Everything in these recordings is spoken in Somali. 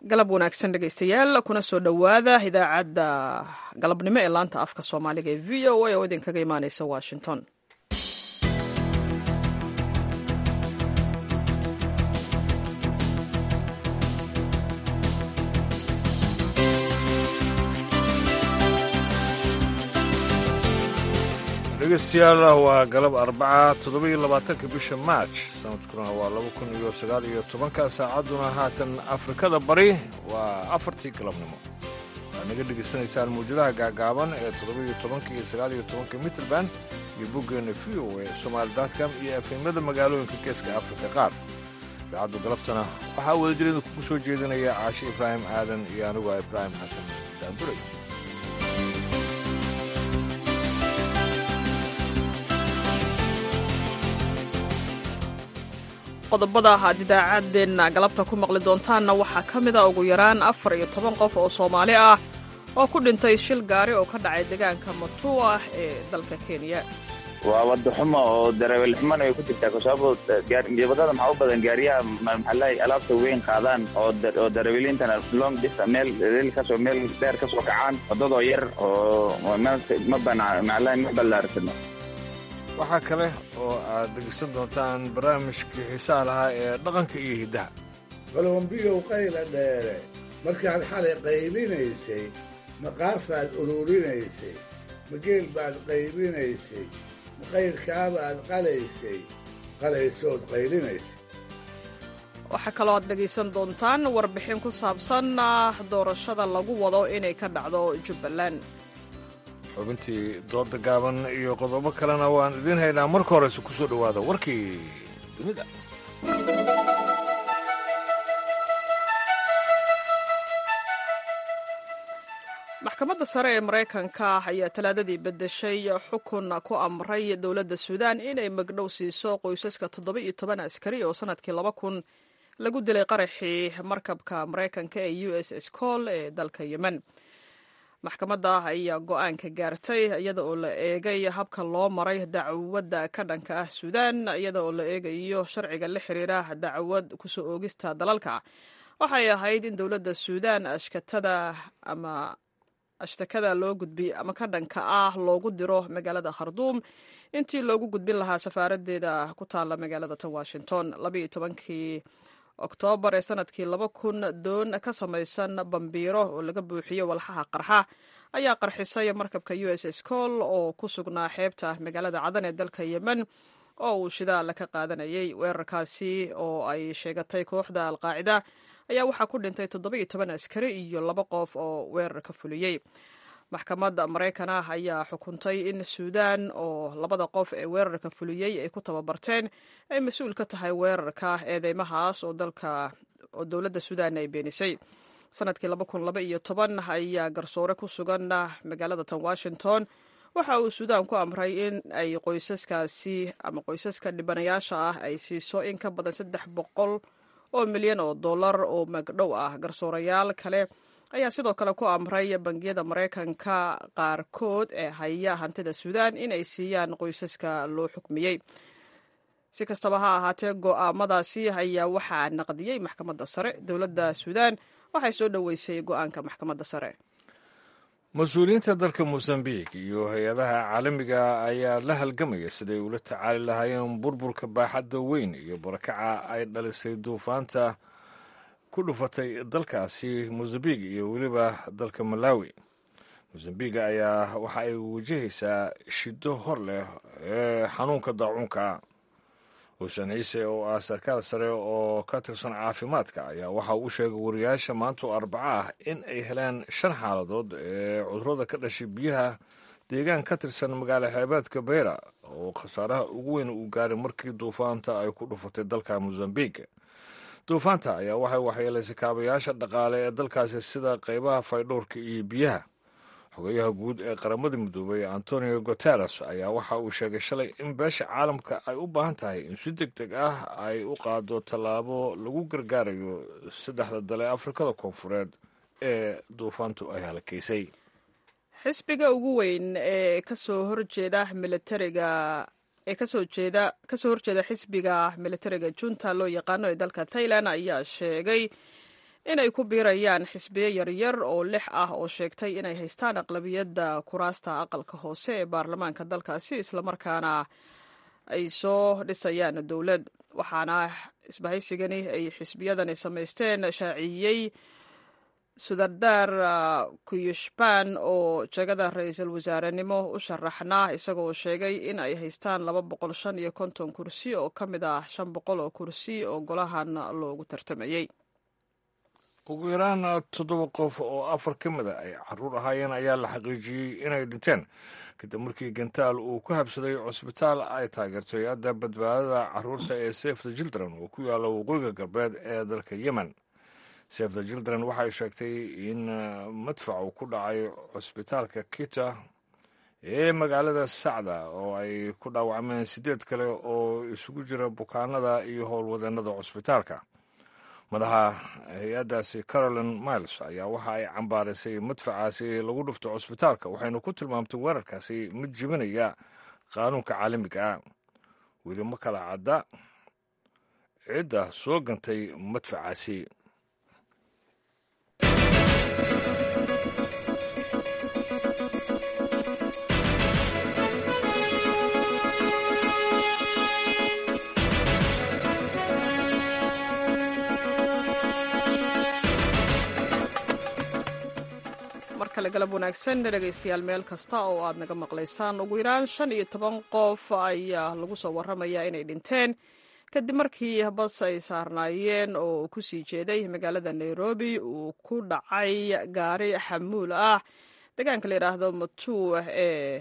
galab wanaagsan dhegaystayaal kuna soo dhowaada idaacadda galabnimo ee laanta afka soomaaliga ee v o a oo idinkaga imaaneysa washington dhegeystayaal waa galab arbaca toddoba-iyo labaatanka bisha maaj sanadkuna waa laba kun iyo sagaal iyo tobanka saacadduna haatan afrikada bari waa afartii galabnimo waxaad naga dhegaysanaysaan mawjadaha gaagaaban ee toddoba-iyo tobanka iyo sagaal iyo tobanka mitrband iyo boggeena v o e somaali datcom iyo efemyada magaalooyinka geeska afrika qaar idaacaddu galabtana waxaa wadajireeda kugu soo jeedinaya caashe ibraahim aadan iyo anigu ah ibraahim xasan daanduray qodobada aad idaacaddeenna galabta ku maqli doontaanna waxaa ka mid a ugu yaraan afar iyo toban qof oo soomaali ah oo ku dhintay shil gaari oo ka dhacay deegaanka matua ee dalka kenya waa wadaxumo oo darawel xumana ay ku jirtaa kasababo wadada maxaa u badan gaariyaha maxaalahay alaabta weyn qaadaan oo daraweliintana long distance meel reel kasoo meel dheer kasoo kacaan wadadoo yar oo ma bana maxaalahay ma ballaarsano waxaa kale oo aad dhegaysan doontaan barnaamijkii xiisaha lahaa ee dhaqanka iyo hiddaha qalombiyow qayla dheere markaad xalay qaylinaysay maqaafaad ururinaysay mageel baad qaybinaysay maqayrkaabaad qalaysay qalaysood qaylinaysay waxaa kaloo aad dhegaysan doontaan warbixin ku saabsan doorashada lagu wado inay ka dhacdo jubbaland xubintii dooda gaaban iyo qodobo kalena waan idiin haynaa marka horeyse ku soo dhowaada warkii dunida maxkamadda sare ee maraykanka ayaa talaadadii beddeshay xukun ku amray dowladda suudaan inay magdhow siiso qoysaska toddoba iyo toban askari oo sannadkii laba kun lagu dilay qaraxii markabka maraykanka ee u s s col ee dalka yemen maxkamadda ayaa go-aanka gaartay iyada oo la eegay habka loo maray dacwadda ka dhanka ah suudaan iyada oo la eegayo sharciga la xiriira dacwad kusoo oogista dalalka waxay ahayd in dowladda suudaan ashkatada ama ashtakada loo gudbiy ama ka dhanka ah loogu diro magaalada kharduum intii loogu gudbin lahaa safaaradeeda ku taalla magaalada tan washington labaiyo tobankii oktoobar ee sanadkii laba kun doon ka samaysan bambiiro oo laga buuxiyo walxaha qarxa ayaa qarxisay markabka u s s col oo ku sugnaa xeebta magaalada cadan ee dalka yemen oo uu shidaal ka qaadanayay weerarkaasi oo ay sheegatay kooxda alqaacida ayaa waxaa ku dhintay toddoba iyo toban askari iyo laba qof oo weerar ka fuliyey maxkamadda maraykan ah ayaa xukuntay in suudaan oo labada qof ee weerarka fuliyey ay ku tababarteen ay mas-uul ka tahay weerarka eedeymahaas oo dalka oo dowladda suudaan ay beenisay sanadkii laba kun laba iyo toban ayaa garsoore ku sugan magaalada tan washington waxa uu suudaan ku amray in ay qoysaskaasi ama qoysaska dhibanayaasha ah ay siiso in ka badan saddex boqol oo milyan oo dollar oo magdhow ah garsoorayaal kale ayaa sidoo kale ku amray bangiyada maraykanka qaarkood ee haya hantida suudaan in ay siiyaan qoysaska loo xukmiyey si kastaba ha ahaatee go'aamadaasi ayaa waxaa naqdiyey maxkamadda sare dowladda suudaan waxay soo dhoweysay go'aanka maxkamadda sare mas-uuliyiinta dalka mosambiq iyo hay-adaha caalamiga ayaa la halgamaya siday ula tacaali lahaayeen burburka baaxadda weyn iyo barakaca ay dhalisay duufaanta ku dhufatay dalkaasi mosambiq iyo weliba dalka malawi mosambiga ayaa waxa ay wajahaysaa shiddo hor leh ee xanuunka daacuunka xuseen ciise oo ah sarkaal sare oo ka tirsan caafimaadka ayaa waxa uu sheegay wariyaasha maanta oo arbaco ah in ay heleen shan xaaladood ee cudurada ka dhashay biyaha deegaan ka tirsan magaalo xeebeedka beyra oo khasaaraha ugu weyn uu gaaray markii duufaanta ay ku dhufatay dalka mosambiq duufaanta ayaa waxay waxyeelaysay kaabayaasha dhaqaale ee dalkaasi sida qaybaha faydhowrka iyo biyaha xogayaha guud ee qaramada midoobay antonio guteres ayaa waxa uu sheegay shalay in beesha caalamka ay u baahan tahay in si deg deg ah ay u qaado tallaabo lagu gargaarayo saddexda dale afrikada koonfureed ee duufaantu ay halakaysay xisbiga ugu weyn ee kasoo horjeeda militariga ee kasoo jeeda kasoo horjeeda xisbiga militariga junta loo yaqaano ee dalka thailand ayaa sheegay inay ku biirayaan xisbiyo yaryar oo lix ah oo sheegtay inay haystaan aqlabiyadda kuraasta aqalka hoose ee baarlamaanka dalkaasi islamarkaana ay soo dhisayaan dowlad waxaana isbahaysigani ay xisbiyadani samaysteen shaaciyey sudardar kuyushban oo jegada ra-iisul wasaarenimo u sharaxnaa isagoo sheegay in ay haystaan laba boqol shan iyo konton kursi oo ka mid ah shan boqol oo kursi oo golahan loogu tartamayey ugu yaraan toddoba qof oo afar ka mid a ay caruur ahaayeen ayaa la xaqiijiyey inay dhinteen kadib markii gantaal uu ku habsaday cusbitaal ay taageerto hay-adda badbaadada caruurta ee safe the children oo ku yaalla waqooyiga galbeed ee dalka yemen safe the children waxay sheegtay in madfac uu ku dhacay cusbitaalka kita ee magaalada sacda oo ay ku dhaawacmeen siddeed kale oo isugu jira bukaanada iyo howlwadeenada cusbitaalka madaxa hay-addaasi carolin miles ayaa waxa ay cambaaraysay madfacaasi lagu dhufto cusbitaalka waxaynu ku tilmaamtay weerarkaasi mid jibinaya qaanuunka caalamiga ah weli ma kala cadda cidda soo gantay madfacaasi mar kale galab wanaagsan dhegaystayaal meel kasta oo aad naga maqlaysaan ugu yaraan shan iyo toban qof ayaa lagu soo warramayaa inay dhinteen kadib markii bas ay saarnaayeen oo ku sii jeeday magaalada nairobi uu ku dhacay gaari xamuul ah deegaanka la yidhaahdo matuu ee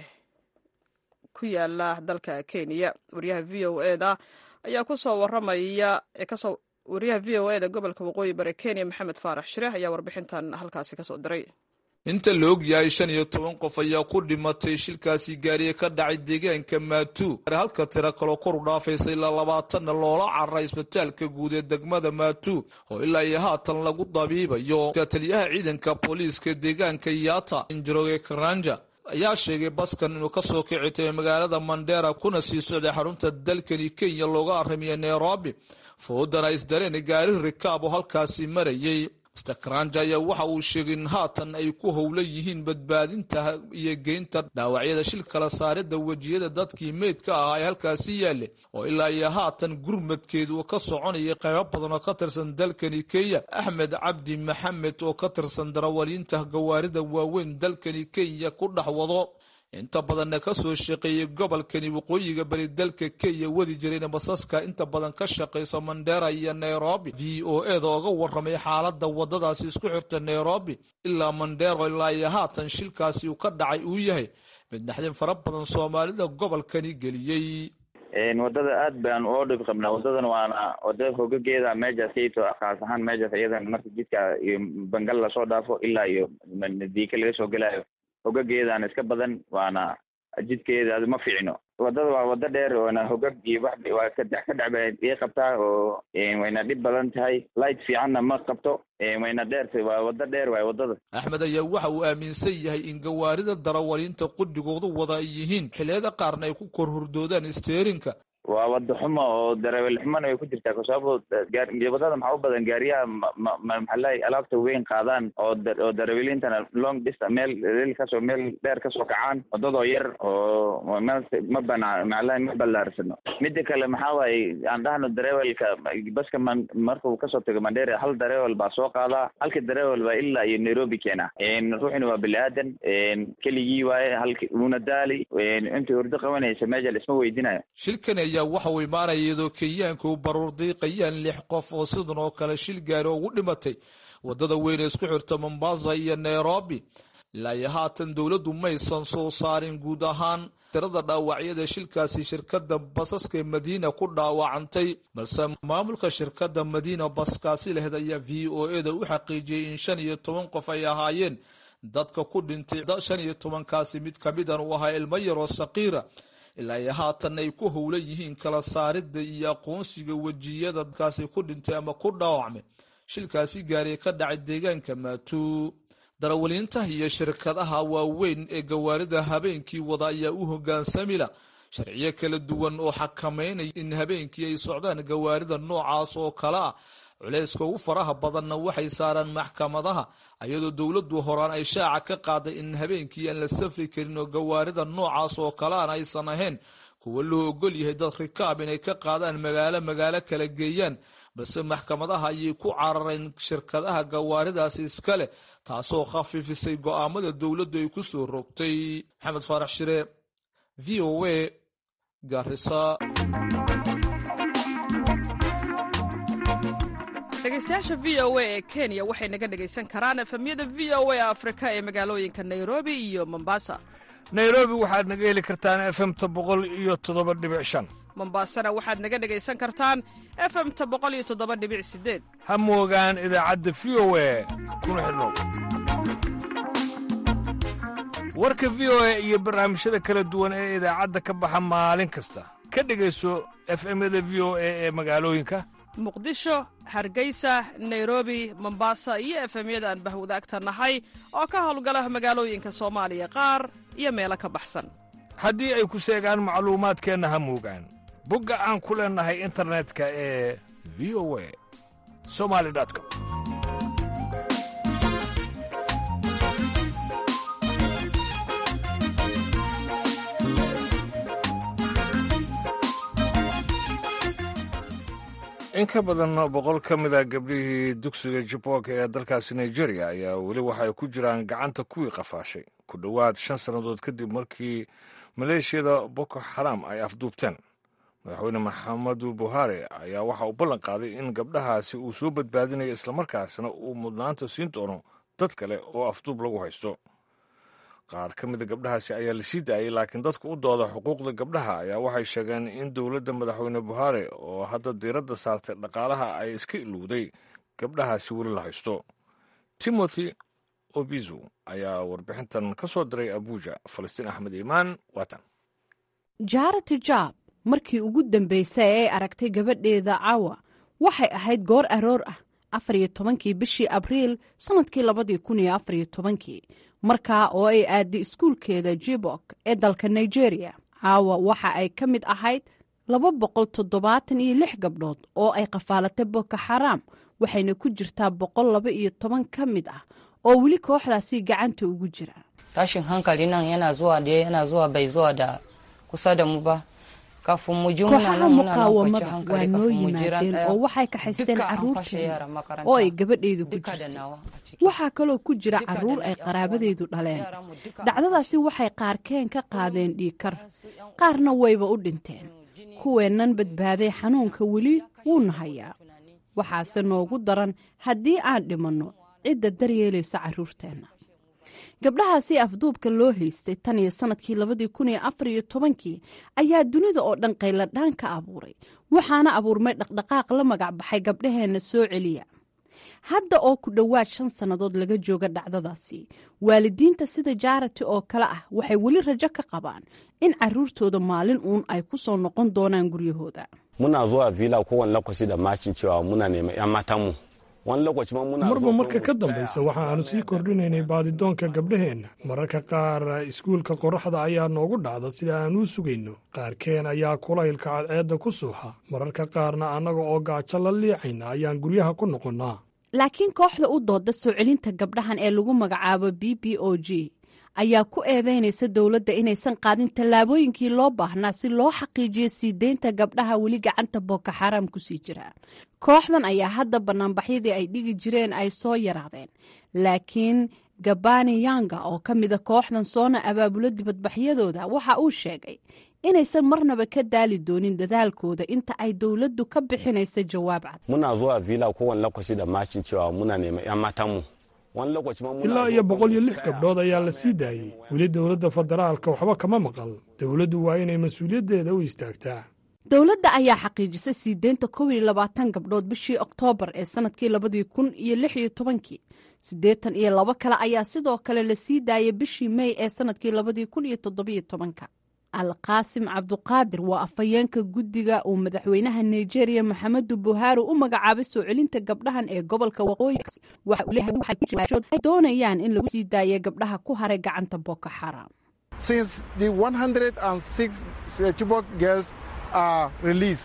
ku yaala dalka kenya wariyaha v o eda ayaa kusoo waramaya kasoo wariyaha v o eda gobolka waqooyi bari kenya maxamed faarax shire ayaa warbixintan halkaasi kasoo diray inta la og yahay shan iyo toban qof ayaa ku dhimatay shilkaasi gaariye ka dhacay deegaanka maatu halka tiro kaloo kor u dhaafaysa ilaa labaatanna loola cararay isbitaalka guud ee degmada maatu oo ilaa iyo haatan lagu dabiibayo taliyaha ciidanka booliiska deegaanka yata injiroge karanja ayaa sheegay baskan inuu kasoo kici tahay magaalada mandera kuna sii socday xarunta dalkani kenya looga aramiya nairobi foodana isdareen gaari rikaab oo halkaasi marayay mr karanja ayaa waxa uu sheegay in haatan ay ku howla yihiin badbaadinta iyo geynta dhaawacyada shil kala saarida wejiyada dadkii meydka ahaa ee halkaasi yaale oo ilaa iyo haatan gurmadkeedu uu ka soconayay qaybo badan oo ka tirsan dalkani kenya axmed cabdi maxamed oo ka tirsan darawaliinta gawaarida waaweyn dalkani kenya ku dhex wado inta badanna ka soo shaqeeyey gobolkani waqooyiga bari dalka kenya wadi jirayna basaska inta badan ka shaqayso mandera iyo nairobi v o eda oga warramay xaaladda waddadaasi isku xirta nairobi ilaa mandero ilaa iyo haatan shilkaasi uu ka dhacay uu yahay mid naxdin fara badan soomaalida gobolkani geliyey wadada aad baan oo dhib qabnaa wadadan waana wada hogageeda meejaas kayto khaas ahaan meejaas iyadan marka jidka iyo bangal lasoo dhaafo ilaa iyo diika laga soo gelaayo hogageedaan iska badan waana jidkeeda ma fiicno wadada waa wada dheer oona hogag iyo wax waa kadex ka dhacba ii qabtaa oo wayna dhib badan tahay light fiicanna ma qabto wayna dheertay waa wada dheer waay wadada axmed ayaa waxa uu aaminsan yahay in gawaarida darawaliinta qudigoodu wada ay yihiin xilliyada qaarna ay ku kor hurdoodaan steerinka waa wada xumo oo darawel xumona way ku jirtaa kasababo wadada maxaa u badan gaariyaha maxaalahay alaabta weyn qaadaan oo oo daraweliintana long distance meel leel kasoo meel dheer kasoo kacaan wadadoo yar oo meel ma bana maxaalahay ma ballaarsano mida kale maxaa waaye aan dhahno darawelka baska man markuu kasoo tago mandera hal darawel baa soo qaadaa halka darawel baa ilaa iyo nairobi keena ruuxina waa bini aadan keligii waaye halki una daali intii hurdo qabanaysa meesha la isma weydinayo shilkan ayaa waxa uu imaanaya iyadoo kenyaanka u baruur diiqayaan lix qof oo sidan oo kale shil gaari ugu dhimatay waddada weyn ee isku xirta mombasa iyo nairobi ilaa iyo haatan dowladdu maysan soo saarin guud ahaan tirada dhaawacyada shilkaasi shirkadda basaska madiina ku dhaawacantay balse maamulka shirkadda madiina baskaasi laheyd ayaa v o eda u xaqiijiyey in shan iyo toban qof ay ahaayeen dadka ku dhintay shan iyo tobankaasi mid kamidan uu ahaa ilmo yaroo saqiira ilaa iyo haatan ay ku howlan yihiin kala saaridda iyo aqoonsiga wejiyada dadkaasi ku dhintay ama ku dhaawacmay shilkaasi gaariye ka dhacay deegaanka maatuu darawaliinta iyo shirkadaha waaweyn ee gawaarida habeenkii wada ayaa u hogaansamila sharciyo kala duwan oo xakameynaya in habeenkii ay socdaan gawaarida noocaas oo kale ah culayska ugu faraha badanna waxay saaraan maxkamadaha iyadoo dowladdu horaan ay shaaca ka qaaday in habeenkii aan la safri karin oo gawaarida noocaas oo kalean aysan ahayn kuwa loo ogol yahay dad rikaab inay ka qaadaan magaalo magaalo kala geeyaan balse maxkamadaha ayay ku carareen shirkadaha gawaaridaasi iska leh taasoo khafiifisay go'aamada dowladdu ay ku soo rogtay maxamed faarax shire v o a garisa dhegeystayaasha v o a ee kenya waxay naga dhegaysan karaan efemyada v o a afrika ee magaalooyinka nairobi iyo mombasa nairobi waxaad naga heli kartaan efemta boqol iyo toddoba dhibic shan mombasana waxaad naga dhegaysan kartaan efemta boqol iyo toddoba dhibic sideed ha moogaan idaacadda v o a kuna xidhnow warka v o a iyo barnaamijyada kala duwan ee idaacadda ka baxa maalin kasta ka dhegayso efemyada v o a ee magaalooyinka muqdisho hargeysa nairobi mombasa iyo efemyada aan bahwadaagta nahay oo ka howlgala magaalooyinka soomaaliya qaar iyo meelo ka baxsan haddii ay ku seegaan macluumaadkeenna ha moogaan bogga aan ku leennahay internetka ee v o a somali com in ka badan boqol ka mid a gabdhihii dugsiga jibok ee dalkaasi nigeria ayaa weli waxay ku jiraan gacanta kuwii qafaashay ku dhowaad shan sannadood kadib markii maleeshiyada boko xaram ay afduubteen madaxweyne maxamedu buhari ayaa waxa uu ballan qaaday in gabdhahaasi uu soo badbaadinayo islamarkaasna uu mudnaanta siin doono dad kale oo afduub lagu haysto qaar ka mida gabdhahaasi ayaa la sii daayay laakiin dadka u dooda xuquuqda gabdhaha ayaa waxay sheegeen in dowladda madaxweyne buhari oo hadda diiradda saartay dhaqaalaha ay iska ilowday gabdhahaasi weli la haysto timothy obizu ayaa warbixintan ka soo diray abuuja falastiin axmed iimaan waatan jaarati jaab markii ugu dambaysay ee ay aragtay gabadheeda caawa waxay ahayd goor aroor ah afar iyo tobankii bishii abriil sannadkii labadii kun iyo afar iyo tobankii markaa oo ay aaday iskuulkeeda jibok ee dalka nigeria caawa waxa ay ka mid ahayd laba boqol toddobaatan iyo lix gabdhood oo ay qafaalatay boko xaraam waxayna ku jirtaa boqol laba iyo toban ka mid ah oo weli kooxdaasi gacanta ugu jira tashin hankali nan yana zuwa da yana zuwa bai zuwa da kusa da mu ba kafin mu ji muna kooxaha nan muna nan kwanci muqaawamada waa hankali noo kafin mu jiran yimaadeen daya oo waxay kaxaysteen duka an fashe carruurteena yara makaranta oo ay gabadheydu ku duka da jirtay nawa a ciki waxaa kaloo ku jira Duka da carruur na ay yan qaraabadeedu uwanmu, dhaleen yaranmu duka an dhacdadaasi waxay qaarkeen ka qaadeen dhiigkar qaarna wayba u dhinteen kuweennan badbaaday xanuunka weli wuuna hayaa waxaase noogu daran haddii aan dhimanno cidda daryeelaysa carruurteenna gabdhahaasi afduubka loo haystay tan iyo sannadkii labadii kun iyo afar iyo tobankii ayaa dunida oo dhan qayladhaan ka abuuray waxaana abuurmay dhaqdhaqaaq la magac baxay gabdhaheenna soo celiya hadda oo ku dhowaad shan sannadood laga jooga dhacdadaasi waalidiinta sida jaarati oo kale ah waxay weli rajo ka qabaan in caruurtooda maalin uun ay ku soo noqon doonaan guryahooda muna zuwa villa kowane lokaci da mashin cewa muna neman 'yan matanmu wani lokaci ma muna marba zuwa marka kuma ka mu dambaysa tsaya. waxa aanu sii kordhinaynay baadidoonka gabdhaheenna mararka qaar iskuulka qorraxda ayaa noogu dhacda sida aan u sugayno qaarkeen ayaa kulaylka cadceedda ku suuxa mararka qaarna annaga oo gaajo la liicayna ayaan guryaha ku noqonnaa laakiin kooxda u dooda soo celinta gabdhahan ee lagu magacaabo b b o g ayaa ku eedeynaysa dowladda inaysan qaadin tallaabooyinkii loo baahnaa si loo xaqiijiyo sii deynta gabdhaha weli gacanta boko xaraam kusii jira kooxdan ayaa hadda banaanbaxyadii ay dhigi jireen ay soo yaraadeen laakiin gabani yanga oo ka mida kooxdan soona abaabulo dibadbaxyadooda waxa uu sheegay inaysan marnaba ka daali doonin dadaalkooda inta ay dowladdu ka bixinayso jawaab cad muna zuwa villa kowane lokaci da mashin cewa muna neman 'yan matanmu wani lokaci ma muna ilaa zuwa iyo kuma boqol iyo mu lix tsaya. gabdhood ayaa la sii daayey weli dowladda federaalka waxba kama maqal dowladdu waa inay mas-uuliyaddeeda u istaagtaa dowladda ayaa xaqiijisay sii deynta kow iyo labaatan gabdhood bishii oktoobar ee sanadkii labadii kun iyo lix iyo tobankii siddeetan iyo labo kale ayaa sidoo kale la sii daayay bishii mey ee sanadkii labadii kun iyo toddobiyo tobanka alqaasim cabduqaadir waa afhayeenka guddiga uu madaxweynaha nigeria maxamedu buhaari u magacaabay soo celinta gabdhahan ee gobolka waqooyi waxa uu leeyahay waxay ku jiraan ay doonayaan in lagu sii daayo gabdhaha ku haray gacanta boko xaraam since the 106 Chibok girls are released,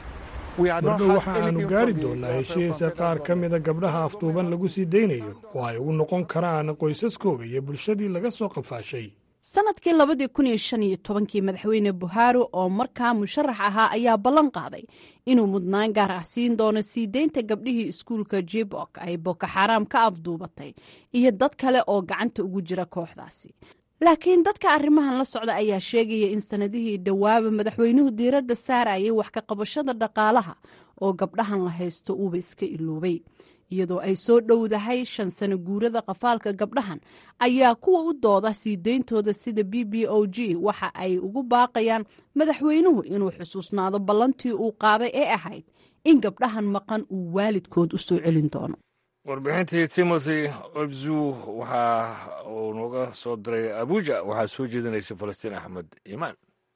mardhow waxa aanu gaari doonnaa heshiisa qaar ka mida gabdhaha afduuban lagu sii daynayo oo ay ugu noqon karaan qoysaskooga iyo bulshadii laga soo qafaashay sanadkii labadii kun iyo shan iyo tobankii madaxweyne buhaari oo markaa musharax ahaa ayaa ballan qaaday inuu mudnaan gaar ah siin doono sii deynta gabdhihii iskuulka jibok ay boko xaaraam ka afduubatay iyo dad kale oo gacanta ugu jira kooxdaasi laakiin dadka arrimahan la socda ayaa sheegaya in sanadihii dhowaaba madaxweynuhu diiradda saarayay wax ka qabashada dhaqaalaha oo gabdhahan la haysto uuba iska iloobay iyadoo ay soo dhowdahay shan sano guurada qafaalka gabdhahan ayaa kuwa u dooda sii deyntooda sida b b o g waxa ay ugu baaqayaan madaxweynuhu inuu xusuusnaado ballantii uu qaaday ee ahayd in gabdhahan maqan uu waalidkood u soo celin doono warbixintii timothy obzu waxa uu nooga soo diray abuja waxaa soo jeedinaysa falastiin axmed iimaan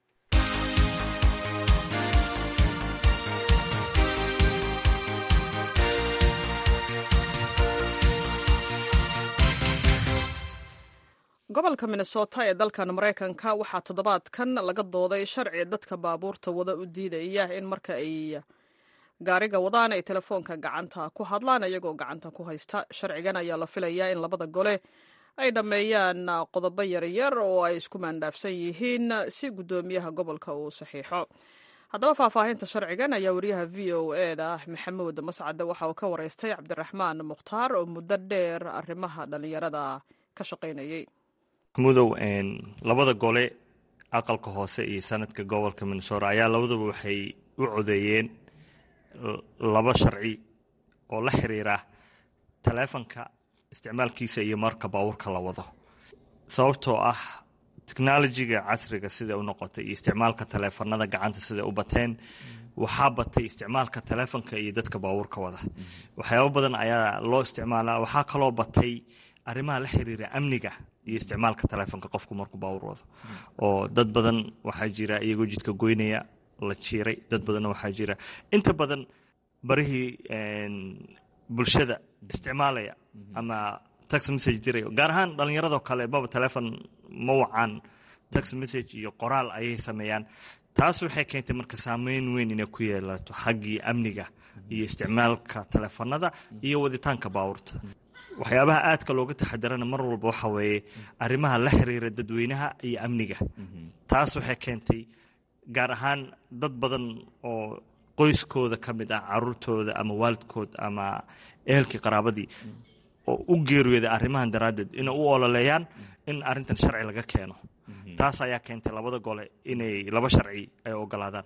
gobolka minnesota ee dalkan maraykanka waxaa toddobaadkan laga dooday sharci dadka baabuurta wada u diidaya in marka ay gaariga wadaan ay telefoonka gacanta ku hadlaan iyagoo gacanta ku haysta sharcigan ayaa la filayaa in labada gole ay dhammeeyaan qodobo yaryar oo ay isku maandhaafsan yihiin si guddoomiyaha gobolka uu saxiixo haddaba faahfaahinta sharcigan ayaa wariyaha v o e da maxamuud mascade waxa uu ka wareystay cabdiraxmaan mukhtaar oo muddo dheer arrimaha dhallinyarada ka shaqaynayay mudow labada gole aqalka hoose iyo sanadka gobolka minnesota ayaa labadaba waxay u codeeyeen laba sharci oo la xiriira taleefanka isticmaalkiisa iyo marka baabuurka la wado sababtoo ah technolojiga casriga sida u noqotay iyo isticmaalka taleefanada gacanta sida u bateen waxaa batay isticmaalka taleefanka iyo dadka baabuurka wada waxyaabo badan ayaa loo isticmaalaa waxaa kaloo batay arrimaha la xiriira amniga iyo isticmaalka taleefonka qofku markuu baawur wado oo dad badan waxaa jira iyagoo jidka goynaya la jiiray dad badanna waxaa jira inta badan barihii bulshada isticmaalaya ama tax message dirayo gaar ahaan dhallinyaradoo kale baba telefon ma wacaan tax message iyo qoraal ayay sameeyaan taas waxay keentay marka saameyn weyn inay ku yeelato xaggii amniga iyo isticmaalka teleefanada iyo waditaanka baawurta waxyaabaha aadka looga taxadarana mar walba waxa weeye arrimaha la xiriira dadweynaha iyo amniga taas waxay keentay gaar ahaan dad badan oo qoyskooda ka mid ah caruurtooda ama waalidkood ama ehelkii qaraabadii oo u geeriyooda arrimahan daraaddeed inay u ololeeyaan in arrintan sharci laga keeno taas ayaa keentay labada gole inay laba sharci ay ogolaadaan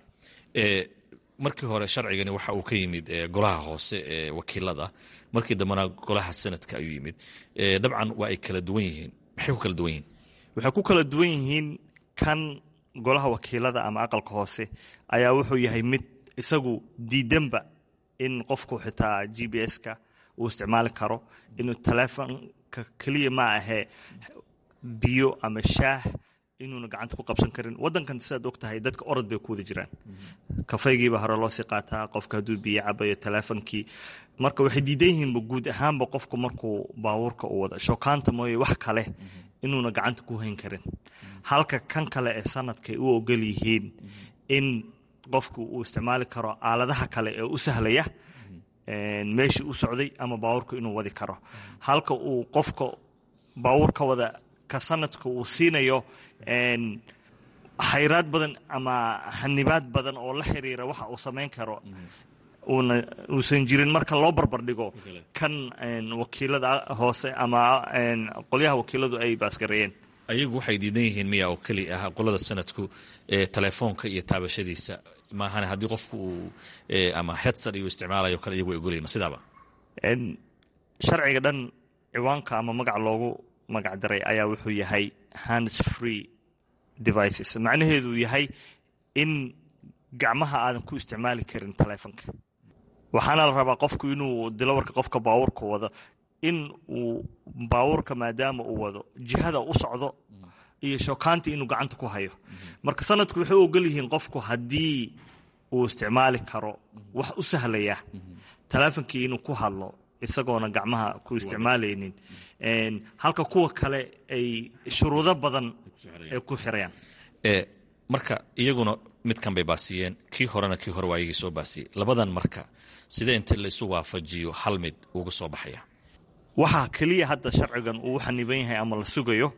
markii hore sharcigani waxa uu ka yimid golaha hoose ee wakiilada markii dambena golaha sanadka ayuu yimid dabcan waa ay kala duwan yihiin maxay ku kala duwan yihiin waxay ku kala duwan yihiin kan golaha wakiilada ama aqalka hoose ayaa wuxuu yahay mid isagu diidanba in qofku xitaa g b s-ka uu isticmaali karo inuu taleefonka keliya ma ahee biyo ama shaah inuuna gacanta ku qabsan karin wadankan sidaad og tahay dadka orod bay ku wada jiraan kafaygiiba hore loo sii qaataa qofka hadduu biyo cabayo teleefonkii marka waxay diidan yihiinba guud ahaanba qofku markuu baabuurka u wada shookaanta mooye wax kale inuuna gacanta ku hayn karin halka kan kale ee sanadkay u ogol yihiin in qofku uu isticmaali karo aaladaha kale ee u sahlaya meeshii u socday ama baabuurka inuu wadi karo halka uu qofka baabuurka wada ka sanadka uu siinayo xayraad badan ama hanibaad badan oo la xiriira waxa uu samayn karo uuna uusan jirin marka loo barbar dhigo kan wakiilada hoose ama qolyaha wakiiladu ay baasgareeyeen ayagu waxay diidan yihiin miya oo keli ah qolada sanadku telefoonka iyo taabashadiisa maahan haddii qofku uu ama hedsad iyo isticmaalayo kale iyagu ay ogolyihin sidaaba sharciga dhan ciwaanka ama magac loogu magacdaray ayaa wuxuu yahay hands free devices macnaheedu yahay in gacmaha aadan ku isticmaali karin taleefonka waxaana la rabaa qofku inuu dilawarka qofka baawurka wado in uu baawurka maadaama uu wado jihada u socdo iyo shookaanta inuu gacanta ku hayo marka sanadku waxay u ogol yihiin qofku haddii uu isticmaali karo wax u sahlaya taleefonkii inuu ku hadlo isagoona gacmaha ku isticmaalaynin halka kuwa kale ay shuruudo badan ay ku xirayaan marka iyaguna midkan bay baasiyeen kii horena kii hore waa iyagii soo baasiyey labadan marka sidee inta laisu waafajiyo hal mid uga soo baxaya waxaa keliya hadda sharcigan uu xaniban yahay ama la sugayo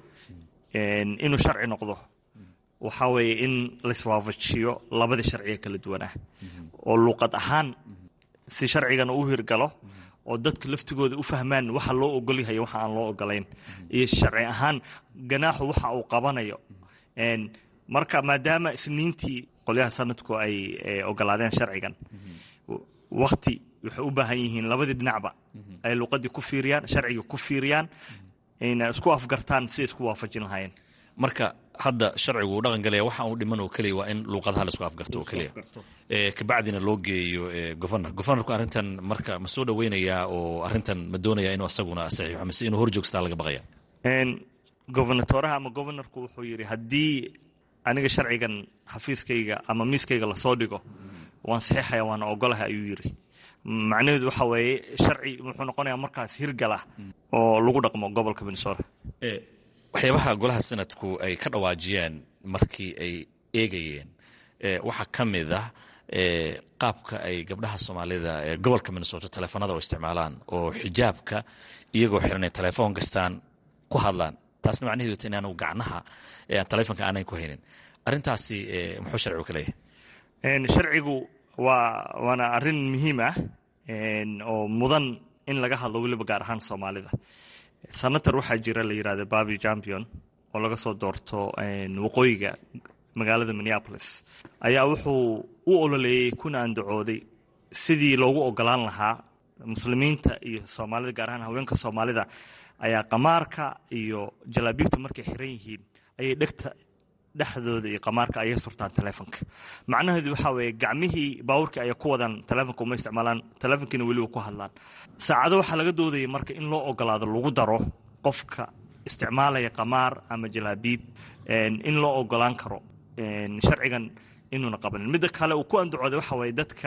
inuu sharci noqdo waxaa weeye in laiswaafajiyo labadii sharciga kala duwanah oo luuqad ahaan si sharcigan u hirgalo oo dadka laftigooda u fahmaan waxa loo ogolyahay waxa aan loo ogolayn iyo sharci ahaan ganaaxu waxa uu qabanayo marka maadaama isniintii qolyaha sanadku ay ogolaadeen sharcigan wakti waxay u baahan yihiin labadii dhinacba ay luuqadii ku fiiriyaan sharciga ku fiiriyaan ayna isku afgartaan si isku waafajin lahaayeen marka hadda sharcigu uu dhaqan galaya waxa uu dhiman oo keliya waa in luuqadaha laisku afgarto oo keliya kabacdina loo geeyo governor governorku arrintan marka ma soo dhoweynayaa oo arrintan ma doonaya inuu asaguna saxiixo mise inuu horjoogstaa laga baqaya gobernatoraha ama governorku wuxuu yidhi haddii aniga sharcigan xafiiskayga ama miiskayga lasoo dhigo waan saxiixaya waana ogolahay ayuu yidhi macnaheedu waxa weeye sharci wuxuu noqonayaa markaas hirgala oo lagu dhaqmo gobolka minnesota waxyaabaha golaha sanadku ay ka dhawaajiyeen markii ay eegayeen waxaa ka mid ah qaabka ay gabdhaha soomaalida ee gobolka minnesota teleefanada u isticmaalaan oo xijaabka iyagoo xiran ay telefoon kastaan ku hadlaan taasna macnaheedu inaanu gacnaha telefonka aanan ku haynin arrintaasi muxuu sharcigu ka leeyahay sharcigu waa waana arrin muhiim ah oo mudan in laga hadlo weliba gaar ahaan soomaalida senator waxaa jira la yidhahda babi champion oo laga soo doorto waqooyiga magaalada minneapolis ayaa wuxuu u ololeeyey kuna andacooday sidii loogu ogolaan lahaa muslimiinta iyo soomaalida gaar ahaan haweenka soomaalida ayaa qamaarka iyo jalaabiibta markay xiran yihiin ayay dhegta dhexdooda iyo qamaarka ayay surtaan telefonka macnaheedu waxaa weeye gacmihii baawurkii ayay ku wadaan telefonka uma isticmaalaan telefonkiina weliba ku hadlaan saacado waxaa laga doodaya marka in loo ogolaado lagu daro qofka isticmaalaya qamaar ama jalaabiib in loo ogolaan karo sharcigan inuuna qabanin midda kale uu ku andacooday waxa waye dadka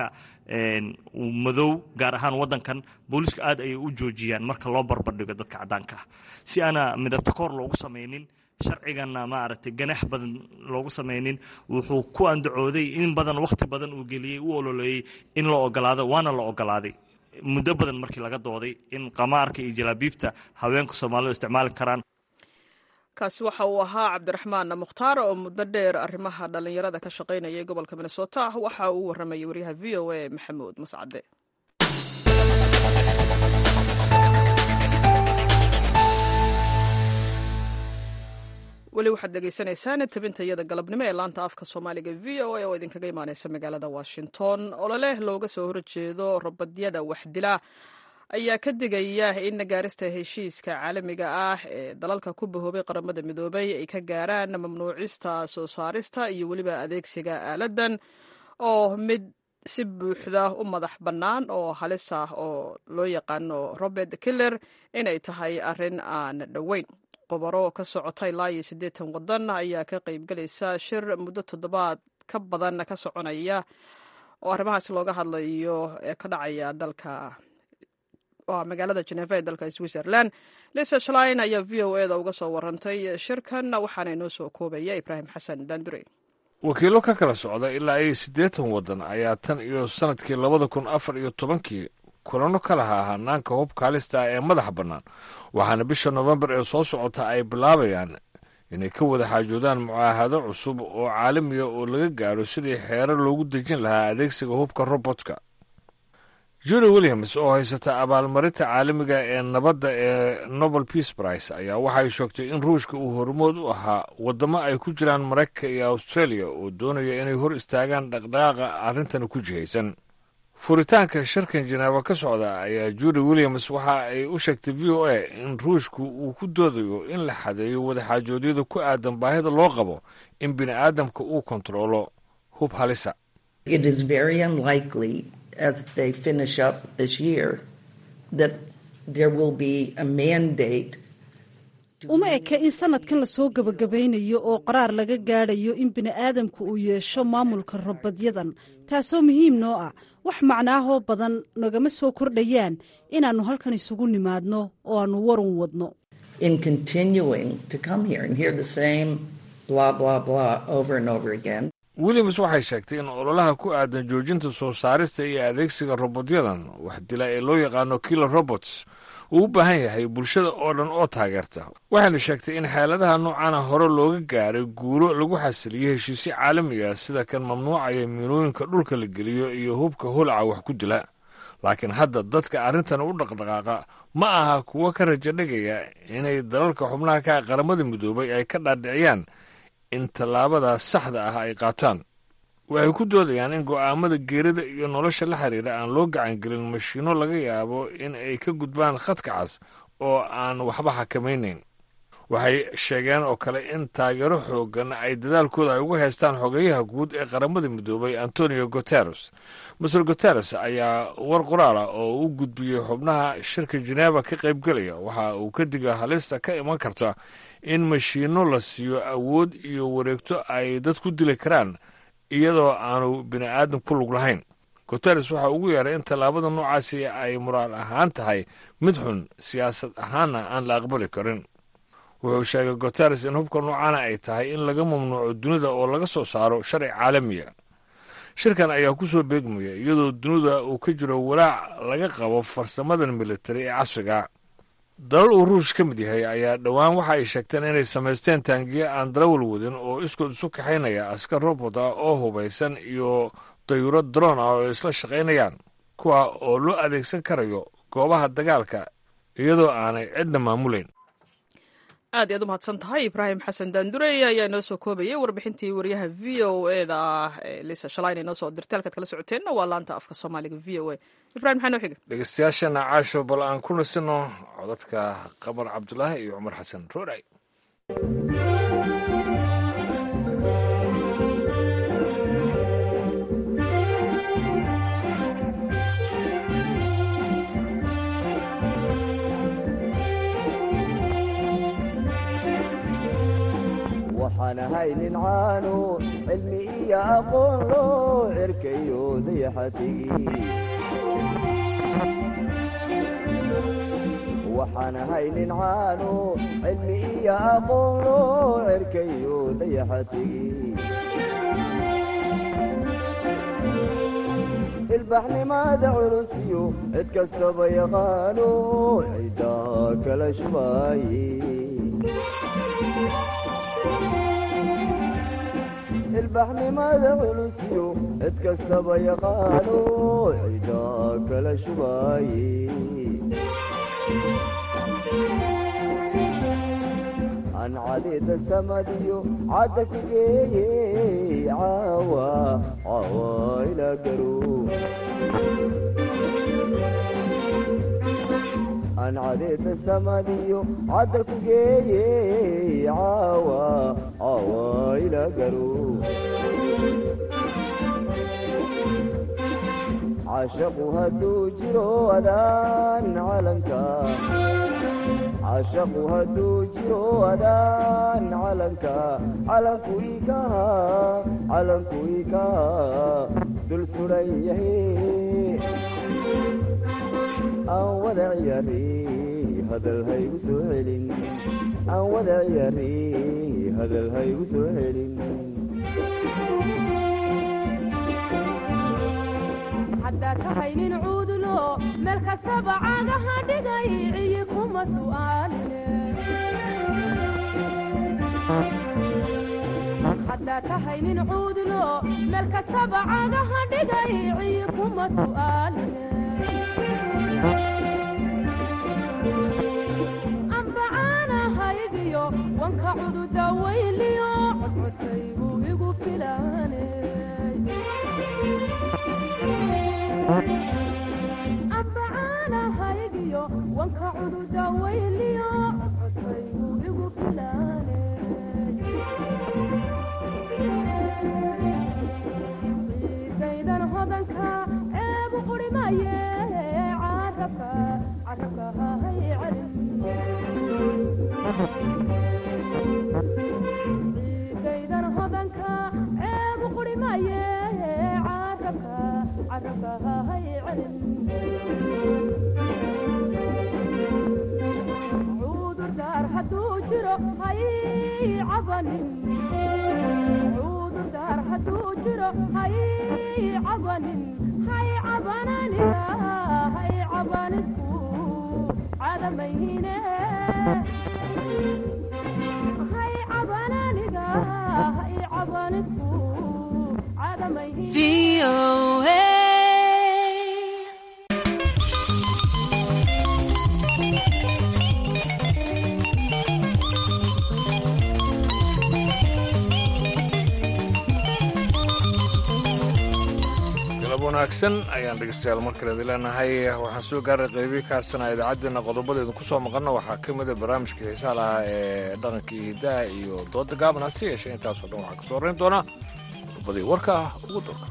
madow gaar ahaan wadankan booliisku aad ayay u joojiyaan marka loo barbardhigo dadka caddaanka ah si aana midabtakoor loogu samaynin sharciganna maaragtay ganax badan loogu samaynin wuxuu ku andacooday in badan wakhti badan uu geliyey u ololeeyey in la ogolaado waana la ogolaaday muddo badan markii laga dooday in qamaarka iyo jalaabiibta haweenka soomaalidu isticmaali karaan kaasi waxa uu ahaa cabdiraxmaan mukhtaar oo muddo dheer arrimaha dhallinyarada ka shaqaynayay gobolka minnesota waxa uu warramayay waryaha v o a maxamuud mascade weli waxaad dhegaysanaysaan tabinta iyada galabnimo ee laanta afka soomaaliga v o a oo idinkaga imaaneysa magaalada washington ololeh looga soo horjeedo robadyada waxdila ayaa ka digaya in gaarista heshiiska caalamiga ah ee dalalka ku bahoobay qaramada midoobay ay ka gaaraan mamnuucista soo saarista iyo weliba adeegsiga aaladan oo mid si buuxda u madax bannaan oo halis ah oo loo yaqaano robert killer inay tahay arrin aan dhoweyn qobaro ka socota ilaa iyo siddeetan waddan ayaa ka qaybgalaysa shir muddo toddobaad ka badan ka soconaya oo arrimahaasi looga hadlayo ee ka dhacaya dalka magaalada geneva ee dalka switzerland lisa shlin ayaa v o e da uga soo warantay shirkan waxaana inoo soo koobaya ibraahim xasan dandure wakiillo ka kala socda ilaa iyo siddeetan waddan ayaa tan iyo sannadkii labada kun afar iyo tobankii kulano ka lahaa hanaanka hubka halista ah ee madaxa bannaan waxaana bisha nofembar ee soo socota ay bilaabayaan inay ka wada xaajoodaan mucaahado cusub oo caalamiya oo laga gaaro sidii xeero loogu dejin lahaa adeegsiga hubka robotka julie williams oo haysata abaalmarinta caalamiga ee nabadda ee nobel peace price ayaa waxay sheegtay in ruushka uu hormood u ahaa waddamo ay ku jiraan maraykanka iyo australia oo doonaya inay hor istaagaan dhaqdhaqaaqa arrintani ku jihaysan furitaanka shirkan jeneeba ka socda ayaa julie williams waxa ay u sheegtay v o a in ruushku uu ku doodayo in la xadeeyo wadaxaajoodyada ku aadan baahida loo qabo in bini aadamka uu kontaroolo hub halisa as they finish up this year that there will be a mandate uma eka in sanadkan lasoo gebagabaynayo oo qaraar laga gaadhayo in bini'aadamku uu yeesho maamulka robadyadan taasoo muhiim noo ah wax macnaahoo badan nagama soo kordhayaan inaannu halkan isugu nimaadno oo aannu warun wadno in continuing to come here and hear the same blah, blah, blah over and over again. williams waxay sheegtay in ololaha ku aadan joojinta soo saarista iyo adeegsiga robotyadan wax dila ee loo yaqaano killer robots uu u baahan yahay bulshada oo dhan oo taageerta waxayna sheegtay in xeeladaha noocaana hore looga gaaray guulo lagu xasiliyo heshiisyo caalamiga sida kan mamnuucaya miinooyinka dhulka la geliyo iyo hubka holaca wax ku dila laakiin hadda dadka arrintan u dhaqdhaqaaqa ma aha kuwo ka rajo dhigaya inay dalalka xubnaha ka qaramada midoobay ay ka dhaadhiciyaan in tallaabada saxda ah ay qaataan waxay ku doodayaan in go'aamada geerida iyo nolosha la xiriira aan loo gacangelin mashiinno laga yaabo in ay ka gudbaan khadka cas oo aan waxba xakamaynayn waxay sheegeen oo kale in taageero xooggan ay dadaalkooda ay ugu haystaan xogeyaha guud ee qaramada midoobay antonio guteres master guteres ayaa war qoraala oo u gudbiyey xubnaha shirka jeneva ka qaybgelaya waxa uu ka diga halista ka iman karta in mashiinno la siiyo awood iyo wareegto ay dad ku dili karaan iyadoo aanu bini aadan ku lug lahayn guteres waxa ugu yeeray in tallaabada noocaasi ay muraal ahaan tahay mid xun siyaasad ahaanna aan la aqbali karin wuxuu sheegay guteres in hubka noocaana ay tahay in laga mamnuuco dunida oo laga soo saaro sharci caalamiya shirkan ayaa ku soo beegmaya iyadoo dunida uu ka jiro walaac laga qabo farsamadan militari ee casriga dalal uu ruush ka mid yahay ayaa dhowaan waxa ay sheegteen inay samaysteen taangiyo aan dalawal wadin oo iskood isu kaxaynaya askar robot ah oo hubaysan iyo dayuro daroon ah oo isla shaqaynayaan kuwa oo loo adeegsan karayo goobaha dagaalka iyadoo aanay cidna maamulayn aad iyaad u mahadsan tahay ibraahim xasan daandurey ayaa inoo soo koobayay warbixintii wariyaha v o e da ah ee lisa shalayna inoo soo dirtay halkaad kala socoteenna waa laanta afka soomaaliga v o e ibrahim maxaa noo xiga dhegeystayaashana caasho bal aan ku nasino codadka qamar cabdulaahi iyo cumar xasan rooray waxaan ahay nin caanu cilmi iyo aqoon loo cerkayo dayaxatigi waxaan ahay nin caanu cilmi iyo aqoon loo cerkayo dayaxatigi ilbaxnimada culusiyo cid kastaba yaqaano cidaa kala shubaaye ilbaxnimada culusiyo cid kastaba yaqaano cidaa kala shubaaye aan cadida samadiyo cadda ku geeye caawa caawa ilaa garo aan cadida samadiyo cadda ku geeye caawa caawa ilaa garo cashaqu hadduu jiro adaan calanka cashaqu hadduu jiro adaan calanka calanku ikaha calanku ikaha dul suran yahay aan wada ciyaari hadal haygu soo celin aan wada ciyaari hadal haygu soo celin haddaad tahay nin cuudulo meel kastaba caagaha dhigay ciyi kuma su'aaline haddaad tahay nin cuudulo meel kastaba caagaha dhigay ciyi kuma su'aaline anbacaanahaygiyo wanka cududa weyliyo codcodkaygu igu filaane anbacaanahaygiyo wanka cududa weyliyo codcodkaygu igu filaane ciidaydan hodanka ceebu qurimaye carabka carabka hahay celin ciidaydan hodanka ceebu qurimaye carabka carabka hahay celin hay cabanin cududaar hadduu jiro hay cabanin hay cabananiga hay cabanisku cadamayhine hay cabananiga hay cabanisku cadamayhine galab wanaagsan ayaan dhegeystayaal mar kale idin leenahay waxaan soo gaaray qeybii kaasana idaacaddeenna qodobadeedu ku soo maqanna waxaa ka mida barnaamijka xiisaha lahaa ee dhaqankii hidaha iyo dooda gaaban hase yeeshee intaasoo dhan waxaa ka soo horeyn doona qodobadii warka ah ugu doorka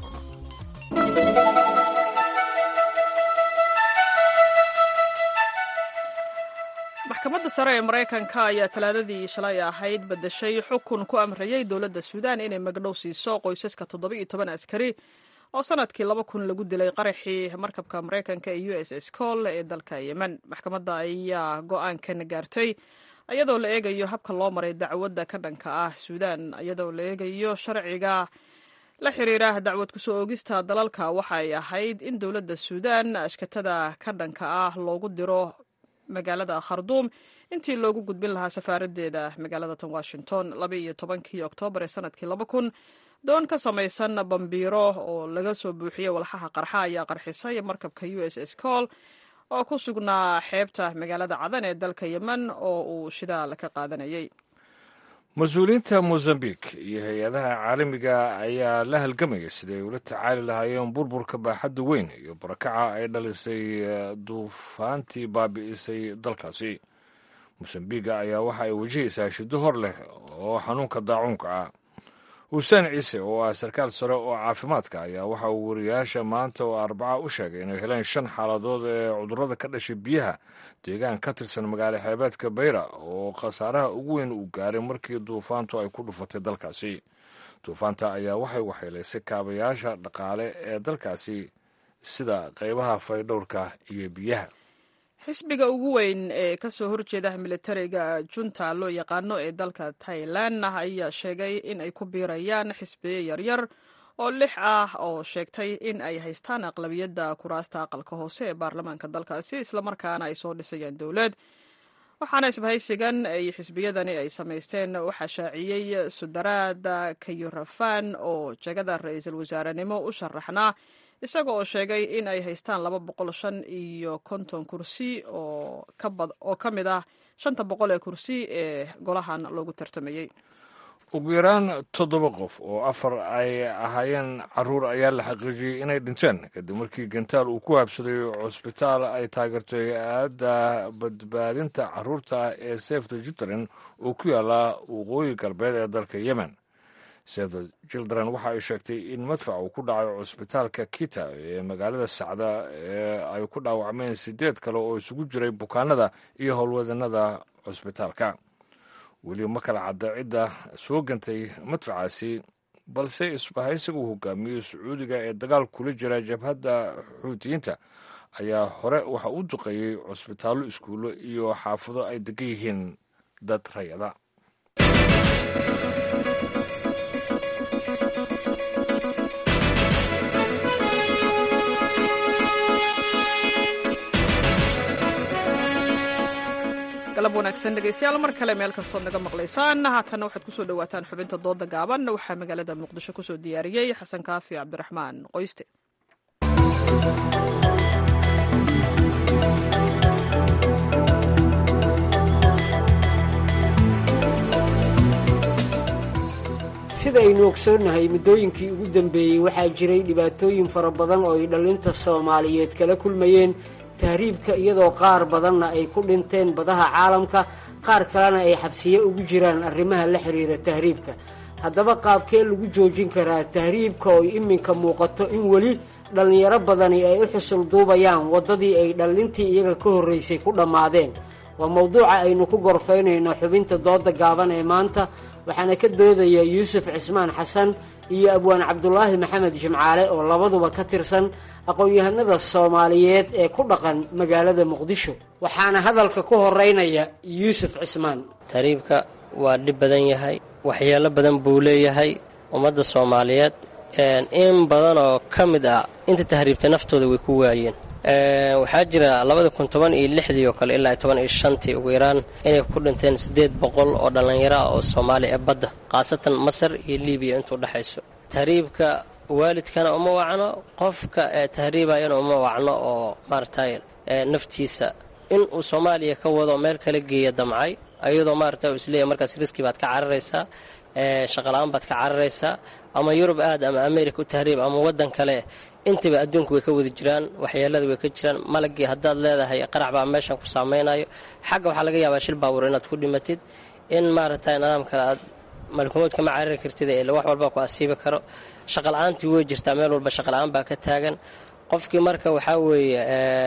maxkamadda sare ee maraykanka ayaa talaadadii shalay ahayd badashay xukun ku amrayay dowladda suudaan inay magdhow siiso qoysaska toddoba iyo toban askari oo sanadkii laba kun lagu dilay qaraxii markabka maraykanka ee u s s col ee dalka yemen maxkamadda ayaa go-aankan gaartay iyadoo la eegayo habka loo maray dacwadda ka dhanka ah suudaan iyadoo la eegayo sharciga la xiriira dacwad kusoo oogista dalalka waxa ay ahayd in dowladda suudaan ashkatada ka dhanka ah loogu diro magaalada kharduum intii loogu gudbin lahaa safaaraddeeda magaalada tan washington laba iyo tobankii oktoobar ee sanadkii laba kun doon ka samaysan bambiiro oo laga soo buuxiyey walxaha qarxa ayaa qarxisay markabka u s s col oo ku sugnaa xeebta magaalada cadan ee dalka yemen oo uu shidaal ka qaadanayay mas-uuliyiinta mozambique iyo hay-adaha caalamiga ayaa la halgamaya siday ula tacaali lahaayeen burburka baaxadda weyn iyo barakaca ay dhalisay duufaantii baabi'isay dalkaasi mosambiga ayaa waxa ay wajahaysaa shiddo hor leh oo xanuunka daacuunka ah xuseen ciise oo ah sarkaal sare oo caafimaadka ayaa waxa uu wariyaasha maanta oo arbaca u sheegay inay heleen shan xaaladood ee cudurrada ka dhashay biyaha deegaan ka tirsan magaalo xeebeedka bayra oo khasaaraha ugu weyn uu gaaray markii duufaantu ay ku dhufatay dalkaasi duufaanta ayaa waxay waxyeelaysay kaabayaasha dhaqaale ee dalkaasi sida qaybaha faydhowrka iyo biyaha xisbiga ugu weyn ee kasoo horjeeda militariga junta loo yaqaano ee dalka tailan ayaa sheegay in ay ku biirayaan xisbiyo yaryar oo lix ah oo sheegtay in ay haystaan aqlabiyadda kuraasta aqalka hoose ee baarlamaanka dalkaasi islamarkaana ay soo dhisayaan dowlad waxaana isbahaysigan ay xisbiyadani ay samaysteen waxaa shaaciyey sudaraada kayurafan oo jegada ra-iisul wasaarenimo u sharaxnaa isaga oo sheegay in ay haystaan laba boqol shan iyo konton kursi oo ka mid ah shanta boqol ee kursi ee golahan loogu tartamayey ugu yaraan toddoba qof oo afar ay ahaayeen caruur ayaa la xaqiijiyey inay dhinteen kadib markii gantaal uu ku habsaday cusbitaal ay taageerto hay-adda badbaadinta caruurta ee sefte jitrin oo ku yaala waqooyi galbeed ee dalka yemen sefte children waxa ay sheegtay in madfac uu ku dhacay cusbitaalka kita ee magaalada sacda ee ay ku dhaawacmeen sideed kale oo isugu jiray bukaanada iyo howlwadanada cusbitaalka weli ma kala cadda cidda soo gantay madfacaasi balse isbahaysiga uu hogaamiyo sacuudiga ee dagaal kula jira jabhadda xuutiyiinta ayaa hore waxa u duqeeyey cusbitaallo iskuullo iyo xaafado ay degan yihiin dad rayada galab wanaagsan dhegeystayaal mar kale meel kastood naga maqlaysaan haatanna waxaad kusoo dhowaataan xubinta dooda gaaban waxaa magaalada muqdisho kusoo diyaariyey xasan kaafi cabdiraxmaan qoyste sidaynu ogsoonnahay muddooyinkii ugu dambeeyey waxaa jiray dhibaatooyin fara badan oo ay dhallinta soomaaliyeed kala kulmayeen tahriibka iyadoo qaar badanna ay ku dhinteen badaha caalamka qaar kalena ay xabsiye ugu jiraan arrimaha la xiriira tahriibka haddaba qaabkee lagu joojin karaa tahriibka oo iminka muuqato in weli dhallinyaro badani ay u xusul duubayaan waddadii ay dhallintii iyaga ka horraysay ku dhammaadeen waa mowduuca aynu ku gorfaynayno xubinta dooda gaaban ee maanta waxaana ka doodaya yuusuf cismaan xasan iyo abwaan cabdulaahi maxamed jimcaale oo labaduba ka tirsan aqoon-yahanada soomaaliyeed ee ku dhaqan magaalada muqdisho waxaana hadalka ku horeynaya yuusuf cismaan tahriibka waa dhib badan yahay waxyeelo badan buu leeyahay ummadda soomaaliyeed in badan oo ka mid ah inta tahriibtay naftooda way ku waayeen waxaa jira labada kun toban iyo lixdii oo kale ilaa toban iyo shantii ugu yaraan inay ku dhinteen siddeed boqol oo dhallinyaro ah oo soomaaliya ee badda khaasatan masar iyo libiya intuu dhexayso tahriibka waalidkana uma wacno qofka tahriibayana uma wacno oo maaragtay naftiisa in uu soomaaliya ka wado meel kala geeya damcay ayadoo maaragta uu isleeyahy markaas riski baad ka cararaysaa shaqala-aan baad ka cararaysaa ama yurub aad ama america u tahriib ama waddan kale intaba adduunku way ka wada jiraan waxyeelada way ka jiraan malagii haddaad leedahay qarax baa meeshan ku saameynayo xagga waxaa laga yaabaa shil baawur inaad ku dhimatid in maaragtay nidaam kale aad malkumood kama carari kartid ee wax walba ku asiibi karo shaqala-aantii way jirtaa meel walba shaqala-aan baa ka taagan qofkii marka waxaa weeye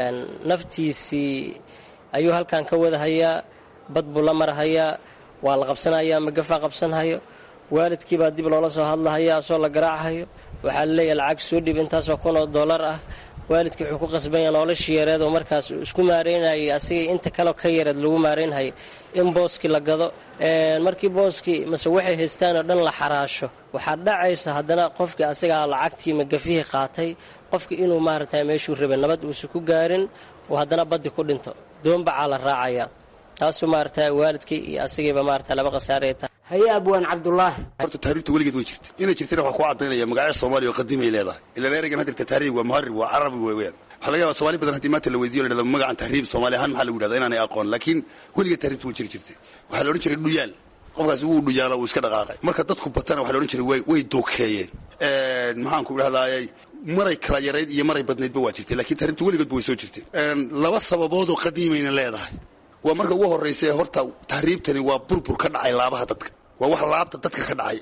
naftiisii ayuu halkan ka wadahayaa bad buu la marhayaa waa la qabsanayaa magafaa qabsanhayo waalidkiibaa dib loola soo hadlahaya asoo la garaachayo waxaa laleeyahay lacag soo dhib intaasoo kun oo dollar ah waalidkii wuxuu ku qasbanya noloshii yareed oo markaas isku maareynayay asigay inta kaleo ka yareed lagu maareynhayay in booskii la gado markii booskii mase waxay haystaan oo dhan la xaraasho waxaa dhacaysa haddana qofkii asagaa lacagtii magafihii qaatay qofkii inuu maaragtay meeshuu rabay nabad uusan ku gaarin oo haddana baddi ku dhinto doonbacaa la raacaya taasuu maaragtay waalidkii iyo asagiiba maarata laba khasaaraya tahay haye abwaan cabdulaahi horta tahriibta weligeed way jirta inay jirtana waxaa ku cadaynaya magacyo soomaaliya oo qadiimay leedahay ilaan ereygan hadda tahriib waa muharib waa carabi weeyaan waxaa laga yaba somaali badan haddii maanta la weydiyo la dhahdo magacan tahriib soomaali ahaan maxaa lagu yidhahda inaanay aqoon laakiin weligeed tahriibta way jiri jirtay waxaa la odhan jiray dhuyaal qofkaasi wuu dhuyaala wuu iska dhaqaaqay marka dadku batana waxaa la odhan jiray way way dookeeyeen maxaan ku idhahdaayay maray kala yarayd iyo maray badnaydba waa jirtay lakiin tahriibta weligoodba way soo jirtay laba sababoodoo qadiimayna leedahay waa marka ugu horraysa horta tahriibtani waa burbur ka dhacay laabaha dadka waa wax laabta dadka ka dhacay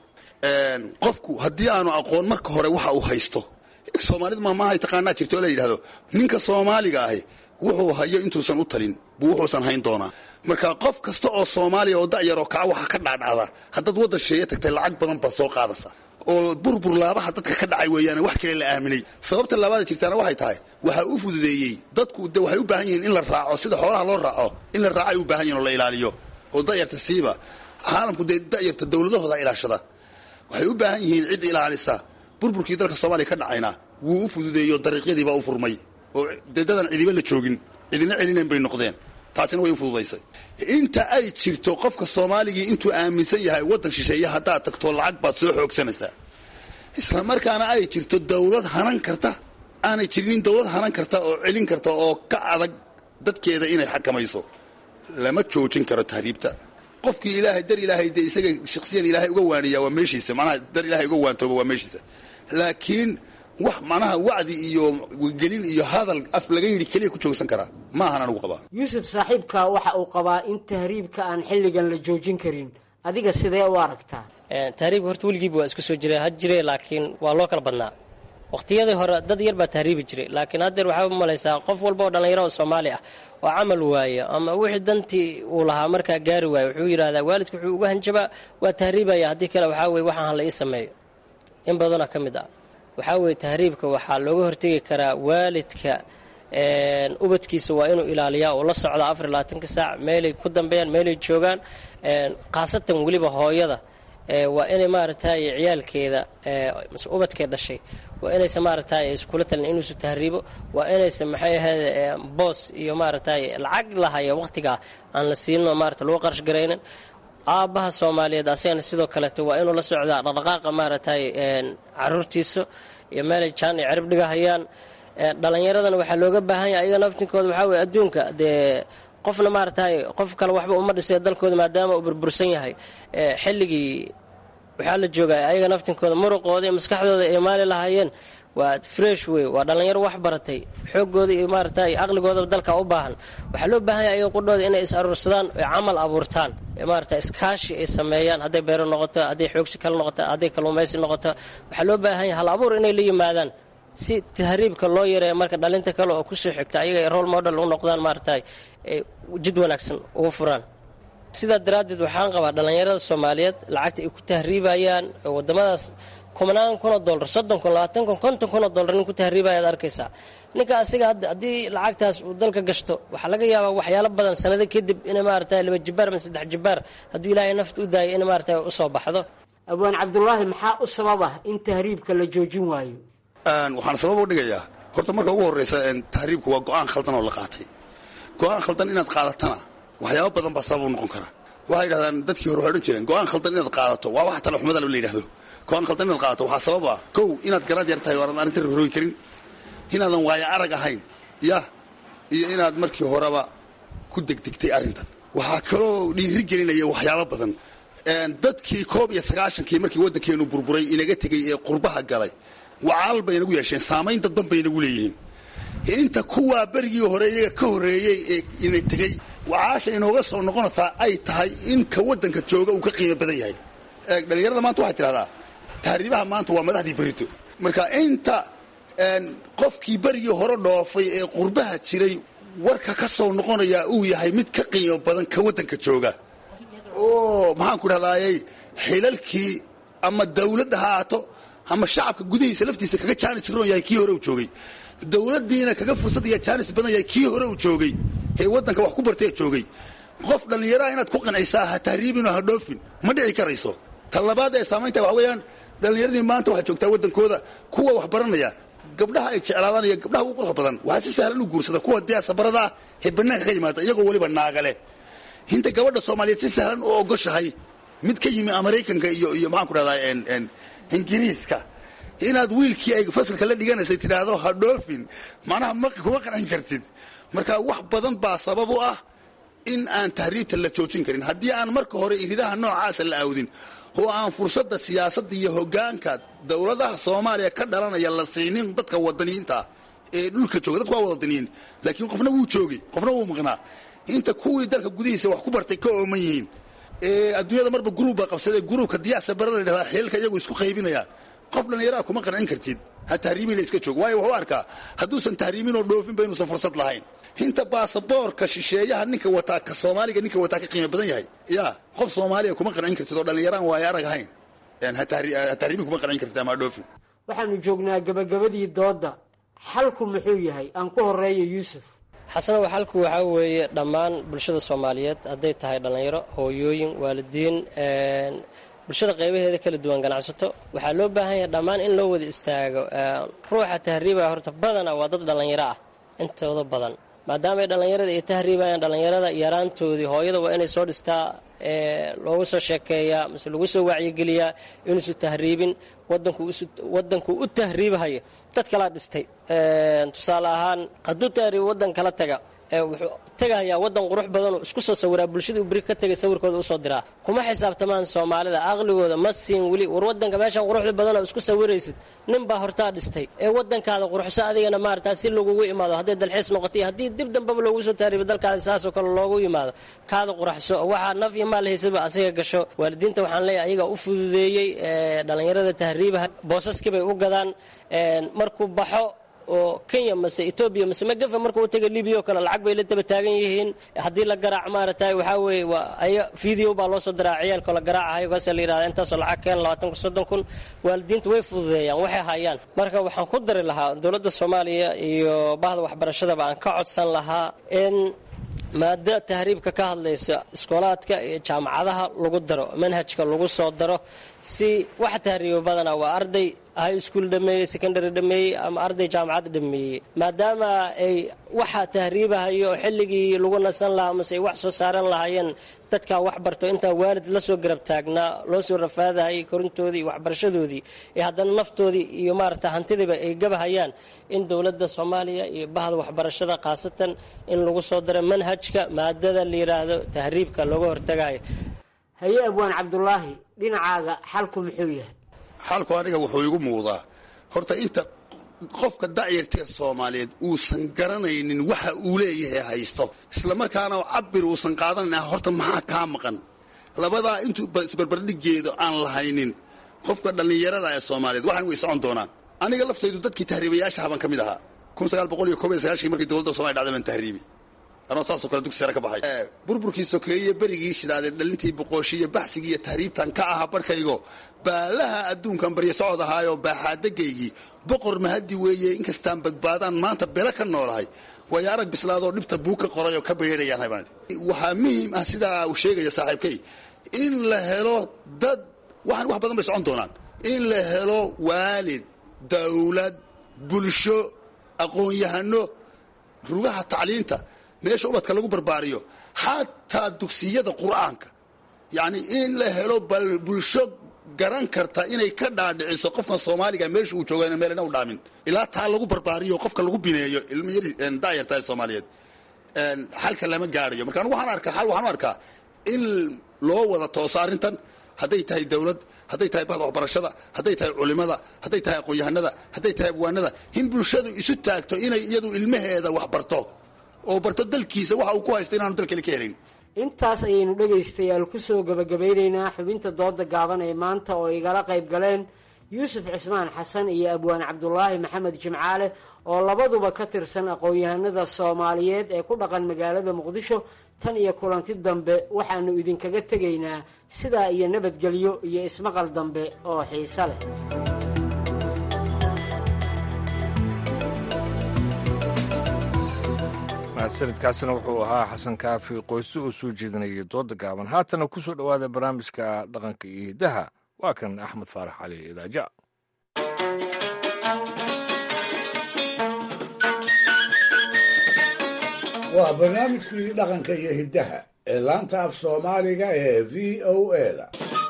qofku haddii aanu aqoon marka hore waxa uu haysto soomaalidu maamaahay taqaanaa jirta oo la yidhahdo ninka soomaaliga ahi wuxuu hayo intuusan u talin buu wuxuusan hayn doonaa marka qof kasta oo soomaaliya oo da'yaroo kaca waxa ka dhaadhacda haddaad waddan sheeye tagtay lacag badan baad soo qaadaysaa oo burbur laabaha dadka ka dhacay weeyaane wax kale la aaminay sababta laabaada jirtaana waxay tahay waxaa u fududeeyey dadku de waxay u baahan yihiin in la raaco sida xoolaha loo raaco in la raaco ay u baahan yihin oo la ilaaliyo oo da'yarta siiba caalamku dee da'yarta dowladahooda ilaashada waxay u baahan yihiin cid ilaalisa burburkii dalka soomaaliya ka dhacayna wuu u fududeeyo dariiqyadiibaa u furmay oo dee dadan cidiba la joogin cidina celinayn bay noqdeen taasina way u fududaysay inta ay jirto qofka soomaaligii intuu aaminsan yahay waddan shisheeye haddaad tagto lacag baad soo xoogsanaysaa isla markaana ay jirto dawlad hanan karta aanay jirinin dawlad hanan karta oo celin karta oo ka adag dadkeeda inay xakamayso lama joojin karo tahriibta qofkii ilaahay dar ilaahay dee isaga shaksiyan ilaahay uga waaniyaa waa meeshiisa manaha dar ilaahay uga waantooba waa meeshiisa laakiin wax manaha wacdi iyo gelin iyo hadal af laga yidhi keliya ku joogsan karaa ma ahan anugu qabaa yuusuf saaxiibka waxa uu qabaa in tahriibka aan xilligan la joojin karin adiga sidee u aragtaa tahriibka horta weligiiba waa iska soo jira had jire laakiin waa loo kala badnaa waqtiyadii hore dad yar baa tahriibi jiray laakiin haddeer waxaa u malaysaa qof walba oo dhallinyaro oo soomaali ah oo camal waayo ama wixii dantii uu lahaa markaa gaari waayo wuxuu yidhahdaa waalidku wuxuu uga hanjabaa waa tahriibaya haddii kale waxaa weye waxaan hala ii sameeyo in badanoo ka mid ah waxaa weeye tahriibka waxaa looga hortegi karaa waalidka ubadkiisa waa inuu ilaaliyaa oo la socda afar iyo labaatanka saac meelay ku dambeeyaan meelay joogaan khaasatan weliba hooyada waa inay maaragtay ciyaalkeeda mase ubadkee dhashay waa inaysa maaragtay iskula talin inuusu tahriibo waa inaysa maxay ahayd boos iyo maaragtay lacag lahaya waqtigaa aan la siino maarata lagu qarash garaynin aabbaha soomaaliyeed asagana sidoo kaleeto waa inuu la socdaa dhaqdhaqaaqa maaragtay caruurtiisa iyo meelay jaan ay cirib dhigahayaan dhalinyaradana waxaa looga baahan yahay ayaga naftinkooda waxaa weye adduunka dee qofna maaragtay qof kale waxba uma dhisay dalkooda maadaama uu burbursan yahay xilligii waxaa la joogaa ayaga naftinkooda muruqooda iyo maskaxdooda ay maali lahaayeen waa fresh wey waa dhallinyaro wax baratay xoogooda iyo maaragtay aqligoodaba dalka u baahan waxaa loo baahan yahay ayaga qudhooda inay is aruursadaan oy camal abuurtaan maaragtay iskaashi ay sameeyaan hadday beero noqoto hadday xoogsi kale noqoto hadday kalluumaysi noqoto waxaa loo baahan yahay hal abuur inay la yimaadaan si tahriibka loo yareeyo marka dhalinta kale oo kusoo xigta ayaga ay role model u noqdaan maaragtay jid wanaagsan ugu furaan sidaa daraaddeed waxaan qabaa dhallinyarada soomaaliyeed lacagta ay ku tahriibayaan wadamadaas kumanaan kunoo dollar soddon kun labaatan kun konton kunoo dollar nin ku tahriibaya ad arkaysaa ninka asiga hadda haddii lacagtaas uu dalka gashto waxaa laga yaabaa waxyaalo badan sanado kadib in maarata laba jibaar ama saddex jibaar hadduu ilaahay nafta u daayo in maarata usoo baxdo abwaan cabdulaahi maxaa u sabab ah in tahriibka la joojin waayo waxaan sabab u dhigayaa horta marka ugu horreysa tahriibku waa go-aan khaldan oo la qaatay go-aan khaldan inaad qaadatana waxyaaba badan baa sabab u noqon kara waxay yidhahdaan dadkii hore waxay odhan jireen go-aan khaldan inaad qaadato waa wax tale xumada la yidhahdo go-aan khaldan inaad qaadato waxaa sabab ah kow inaad garaad yar tahay oo aanad arrinta horooyi karin inaadan waayo arag ahayn yah iyo inaad markii horeba ku degdegtay arrintan waxaa kaloo dhiiri gelinaya waxyaabo badan dadkii koob iyo sagaashankii markii waddankeenu burburay inaga tegey ee qurbaha galay wacaal bay inagu yeesheen saamayn dadban bay inagu leeyihiin inta kuwaa berigii hore iyaga ka horreeyey ee ina tegey wacaasha inooga soo noqonaysaa ay tahay in ka waddanka jooga uu ka qiimo badan yahay dhalinyarada maanta waxay tidhahdaa tahriibaha maanta waa madaxdii berito marka inta qofkii berigii hore dhoofay ee qurbaha jiray warka ka soo noqonayaa uu yahay mid ka qiimo badan ka waddanka jooga oo maxaan ku dhahdaayey xilalkii ama dawladda ha aato ama shacabka gudihiisa laftiisa kaga jaanis roon yahay kii hore uu joogay dawladdiina kaga fursad iyo jaanis badan yahay kii hore uu joogay ee waddanka wax ku bartee joogay qof dhallinyaraha inaad ku qancisaa ha tahriibinoo ha dhoofin ma dhici karayso ta labaad ee saamaynta waxa weeyaan dhallinyaradii maanta waxaa joogtaa waddankooda kuwa wax baranaya gabdhaha ay jeclaadaan iyo gabdhaha ugu quruxda badan waxaa si sahlan u guursada kuwa diyaasabaradaa ee bannaanka ka yimaada iyagoo weliba naagale inta gabadha soomaaliyeed si sahlan u ogoshahay mid ka yimi maraykanka iyo iyo maxaan ku dhahdaa ingiriiska inaad wiilkii ay fasalka la dhiganaysay tidhaahdo ha dhoofin macnaha ma kuma qancin kartid marka wax badan baa sabab u ah in aan tahriibta la joojin karin haddii aan marka hore iridaha noocaasa la aawdin oo aan fursadda siyaasadda iyo hoggaanka dowladaha soomaaliya ka dhalanaya la siinin dadka wadaniyiinta ee dhulka jooga dadku waa wadaniyiin laakiin qofna wuu joogay qofna wuu maqnaa inta kuwii dalka gudihiisa wax ku bartay ka ooman yihiin ee adduunyada marba gruub baa qabsadee gruubka diyaasa barada ladhahdaa xilalka iyagu isku qaybinayaan qof dhallinyaraa kuma qancin kartid ha tahriimina iska joog waayo wuxuu arkaa hadduusan tahriiminoo dhoofinba inuusan fursad lahayn inta baasaboorka shisheeyaha ninka wataa ka soomaaliga ninka wataa ka qiimo badan yahay ya qof soomaaliya kuma qancin kartid oo dhallinyaraan waayo arag ahayn ha tahriimin kuma qancin kartid ama ha dhoofin waxaanu joognaa gabagabadii doodda xalku muxuu yahay aan ku horeeyo yuusuf xasanow xalku waxaa weeye dhammaan bulshada soomaaliyeed hadday tahay dhallinyaro hooyooyin waalidiin bulshada qaybaheeda kala duwan ganacsato waxaa loo baahan yahay dhammaan in loo wada istaago ruuxa tahriibaya horta badana waa dad dhallinyaro ah intooda badan maadaama ay dhallinyarada ay tahriibayaan dhallinyarada yaraantoodii hooyada waa inay soo dhistaa loogu soo sheekeeyaa mase lagu soo wacyigeliyaa inuusu tahriibin wadanku u tahriibhayo dad kalaa dhistay tusaale ahaan hadduu tahriib wadan kala taga wuxuu tegayaa wadan qurux badanoo isku soo sawiraa bulshadii u beri ka tegay sawirkooda usoo diraa kuma xisaabtamaan soomaalida aqligooda ma siin weli war wadanka meeshan quruxda badanoo isku sawiraysid nin baa hortaa dhistay ee wadankaada quruxso adigana maarata si lagugu imaado hadday dalxiis noqotay haddii dib dambaba loogu soo tahriibo dalkaada saasoo kale loogu yimaado kaada quraxso waxaa naf iyo maal haysaba asiga gasho waalidiinta waxaan leeyahay ayagaa u fududeeyey dhallinyarada tahriibaha boosaskii bay u gadaan markuu baxo oo kenya mase etoobiya mase magafa marka u taga libiya oo kale lacag bay la daba taagan yihiin haddii la garaac maaragtay waxaa weeye waa aya video baa loo soo diraa ciyaalkoo la garaacahayo kaasa la yidhahda intaasoo lacag keen labaatan kun soddon kun waalidiinta way fududeeyaan waxay hayaan marka waxaan ku dari lahaa dowladda soomaaliya iyo bahda waxbarashadaba aan ka codsan lahaa in maada tahriibka ka hadlaysa iskoolaadka iyo jaamacadaha lagu daro manhajka lagu soo daro si waxa tahriiba badanaa waa arday high school dhameeyey secondary dhameeyey ama arday jaamacad dhameeyey maadaama ay waxa tahriibahayo xilligii lagu nasan lahaa mase ay wax soo saaran lahaayeen dadkaa wax barto intaa waalid la soo garab taagnaa loo soo rafaadahayay korintoodii iyo waxbarashadoodii ee haddana naftoodii iyo maarata hantidiiba ay gabahayaan in dowladda soomaaliya iyo bahda waxbarashada khaasatan in lagu soo daro manhajka maadada la yidhaahdo tahriibka looga hortagayo haye abwaan cabdulaahi dhinacaaga xalku muxuu yahay xalku aniga wuxuu igu muuqdaa horta inta qofka dacyartee soomaaliyeed uusan garanaynin waxa uu leeyahay haysto islamarkaana cabir uusan qaadanayn horta maxaa kaa maqan labadaa intuu isbarbardhigeedo aan lahaynin qofka dhallinyarada ee soomaaliyeed waxaan way socon doonaan aniga laftaydu dadkii tahriibayaashaha baan ka mid ahaa markii dowladda somaliya dhacday baan tahriibi anoo saasoo kale dugsi sare ka baxay burburkii sokeeye berigii shidaaday dhalintii boqooshi iyo baxsigii iyo tahriibtan ka aha barhkaygo baalaha adduunkan baryo socod ahaayoo baaxaadagaygii boqor mahadi weeye inkastaan badbaadaan maanta belo ka noolahay waayo arag bislaadoo dhibta buu ka qoray oo ka bereerayaan habaan waxaa muhiim ah sidaa uu sheegaya saaxiibkay in la helo dad waxaan wax badan bay socon doonaan in la helo waalid dawlad bulsho aqoon-yahano rugaha tacliinta meesha ubadka lagu barbaariyo xataa dugsiyada qur'aanka yacni in la helo bal bulsho garan karta inay ka dhaadhiciso qofkan soomaaliga meesha uu jooga meelna u dhaamin ilaa taa lagu barbaariyo qofka lagu bineeyo ilmo yari daayartahay soomaaliyeed xalka lama gaarayo marka anigu waxaan arkaa xal waxaan u arkaa in loo wada tooso arrintan hadday tahay dawlad hadday tahay bahda waxbarashada hadday tahay culimada hadday tahay aqoon-yahanada hadday tahay abwaanada in bulshadu isu taagto inay iyadu ilmaheeda wax barto oo barto dalkiisa waxa uu ku haysta inaanu dal kale ka helayn intaas ayaynu dhegaystayaal ku soo gebagabeynaynaa xubinta dooda gaaban ee maanta oo igala qayb galeen yuusuf cismaan xasan iyo abwaan cabdulaahi maxamed jimcaale oo labaduba ka tirsan aqoon-yahanada soomaaliyeed ee ku dhaqan magaalada muqdisho tan iyo kulanti dambe waxaanu idinkaga tegaynaa sidaa iyo nabadgelyo iyo ismaqal dambe oo xiise leh mahadsanidkaasina wuxuu ahaa xasan kaafi qoyse oo soo jeedinayay dooda gaaban haatana ku soo dhowaada barnaamijka dhaqanka iyo hiddaha waa kan axmed faarax cali idaaja waa barnaamijkii dhaqanka iyo hiddaha ee laanta af soomaaliga ee v o eda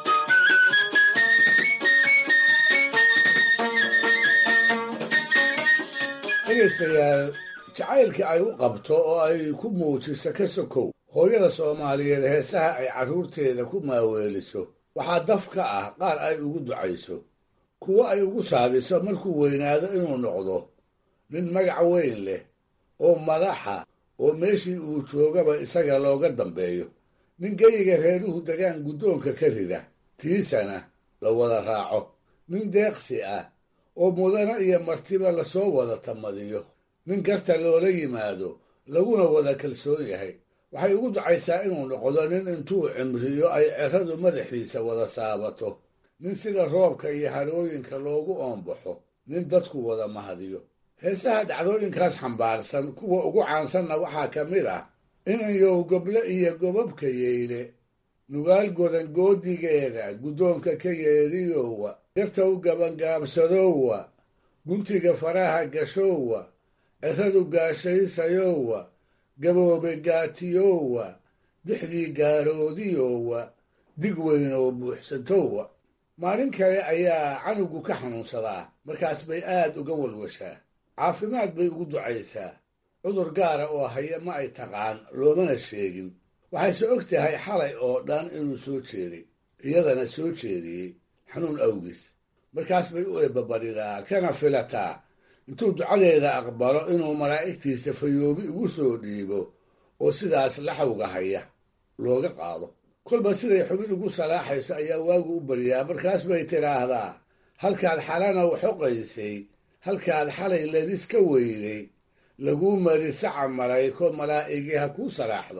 dhegaystayaal jacaylka ay u qabto oo ay ku muujiso ka sokow hooyada soomaaliyeed heesaha ay carruurteeda ku maaweeliso waxaa daf ka ah qaar ay ugu ducayso kuwo ay ugu saadiso markuu weynaado inuu noqdo nin magac weyn leh oo madaxa oo meeshii uu joogaba isaga looga dambeeyo nin geyiga reeruhu degaan guddoonka ka rida tiisana la wada raaco nin deeqsi ah oo mudana iyo martiba lasoo wada tamadiyo nin garta loola yimaado laguna wada kalsoon yahay waxay ugu ducaysaa inuu noqdo nin intuu cimriyo ay ceradu madaxiisa wada saabato nin sida roobka iyo harooyinka loogu oombaxo nin dadku wada mahadiyo heesaha dhacdooyinkaas xambaarsan kuwa ugu caansanna waxaa ka mid ah inayow goble iyo gobabka yeyle nugaal godan goodigeeda guddoonka ka yeeriyowa gartow gabangaabsadowa guntiga faraha gashowa ceradu gaashaysayowa gaboobe gaatiyowa dixdii gaaroodiyowa dig weyn oo buuxsatowa maalin kale ayaa canugu ka xanuunsadaa markaas bay aad uga walwashaa caafimaad bay ugu ducaysaa cudur gaara oo haya ma ay taqaan loomana sheegin waxayse og tahay xalay oo dhan inuu soo jeeday iyadana soo jeediyey xanuun awgiis markaas bay u eebbabadhidaa kana filataa intuu ducadeeda aqbalo inuu malaa'igtiisa fayoobi ugu soo dhiibo oo sidaas laxawga haya looga qaado kolba siday xubin ugu salaaxayso ayaa waagu u baryaa markaas bay tidhaahdaa halkaad xalana waxoqaysay halkaad xalay ladis ka weyday laguu mari saca malayko malaa'igii ha kuu salaaxdo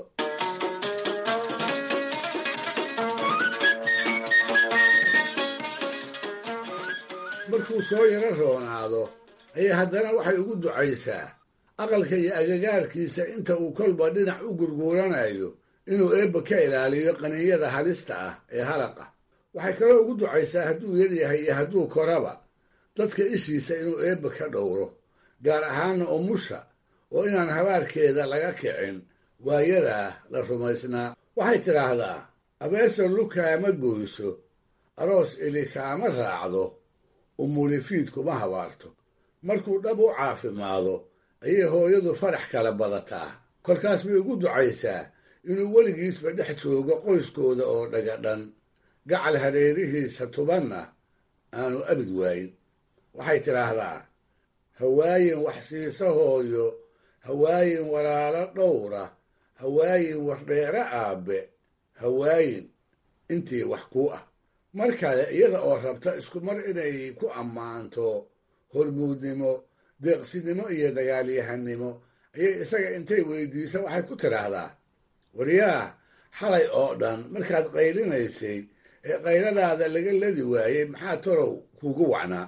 markuu soo yaro roonaado ayay haddana waxay ugu ducaysaa aqalka iyo agagaarkiisa inta uu kolba dhinac u gurguuranayo inuu eebba ka ilaaliyo qaninyada halista ah ee halaqa waxay kaloo ugu ducaysaa hadduu yaryahay iyo hadduu koraba dadka ishiisa inuu eebba ka dhowro gaar ahaana umusha oo inaan habaarkeeda laga kicin waayadaa la rumaysnaa waxay tidhaahdaa abeeso lukaama goyso aroos ili kaama raacdo umulifiid kuma habaarto markuu dhab u caafimaado ayay hooyadu farax kala badataa kolkaas bay ugu ducaysaa inuu weligiisba dhex joogo qoyskooda oo dhagadhan gacal hareerihiisa tubanna aanu abid waayin waxay tidhaahdaa hawaayin wax siisa hooyo hawaayin walaalo dhowra hawaayin wardheere aabbe hawaayin intii wax kuu ah mar kale iyada oo rabta isku mar inay ku ammaanto hormuudnimo deeqsinimo iyo dagaalyahanimo ayay isaga intay weydiiso waxay ku tidhaahdaa waryaah xalay oo dhan markaad qaylinaysay ee qayladaada laga ladi waayey maxaa torow kuugu wacnaa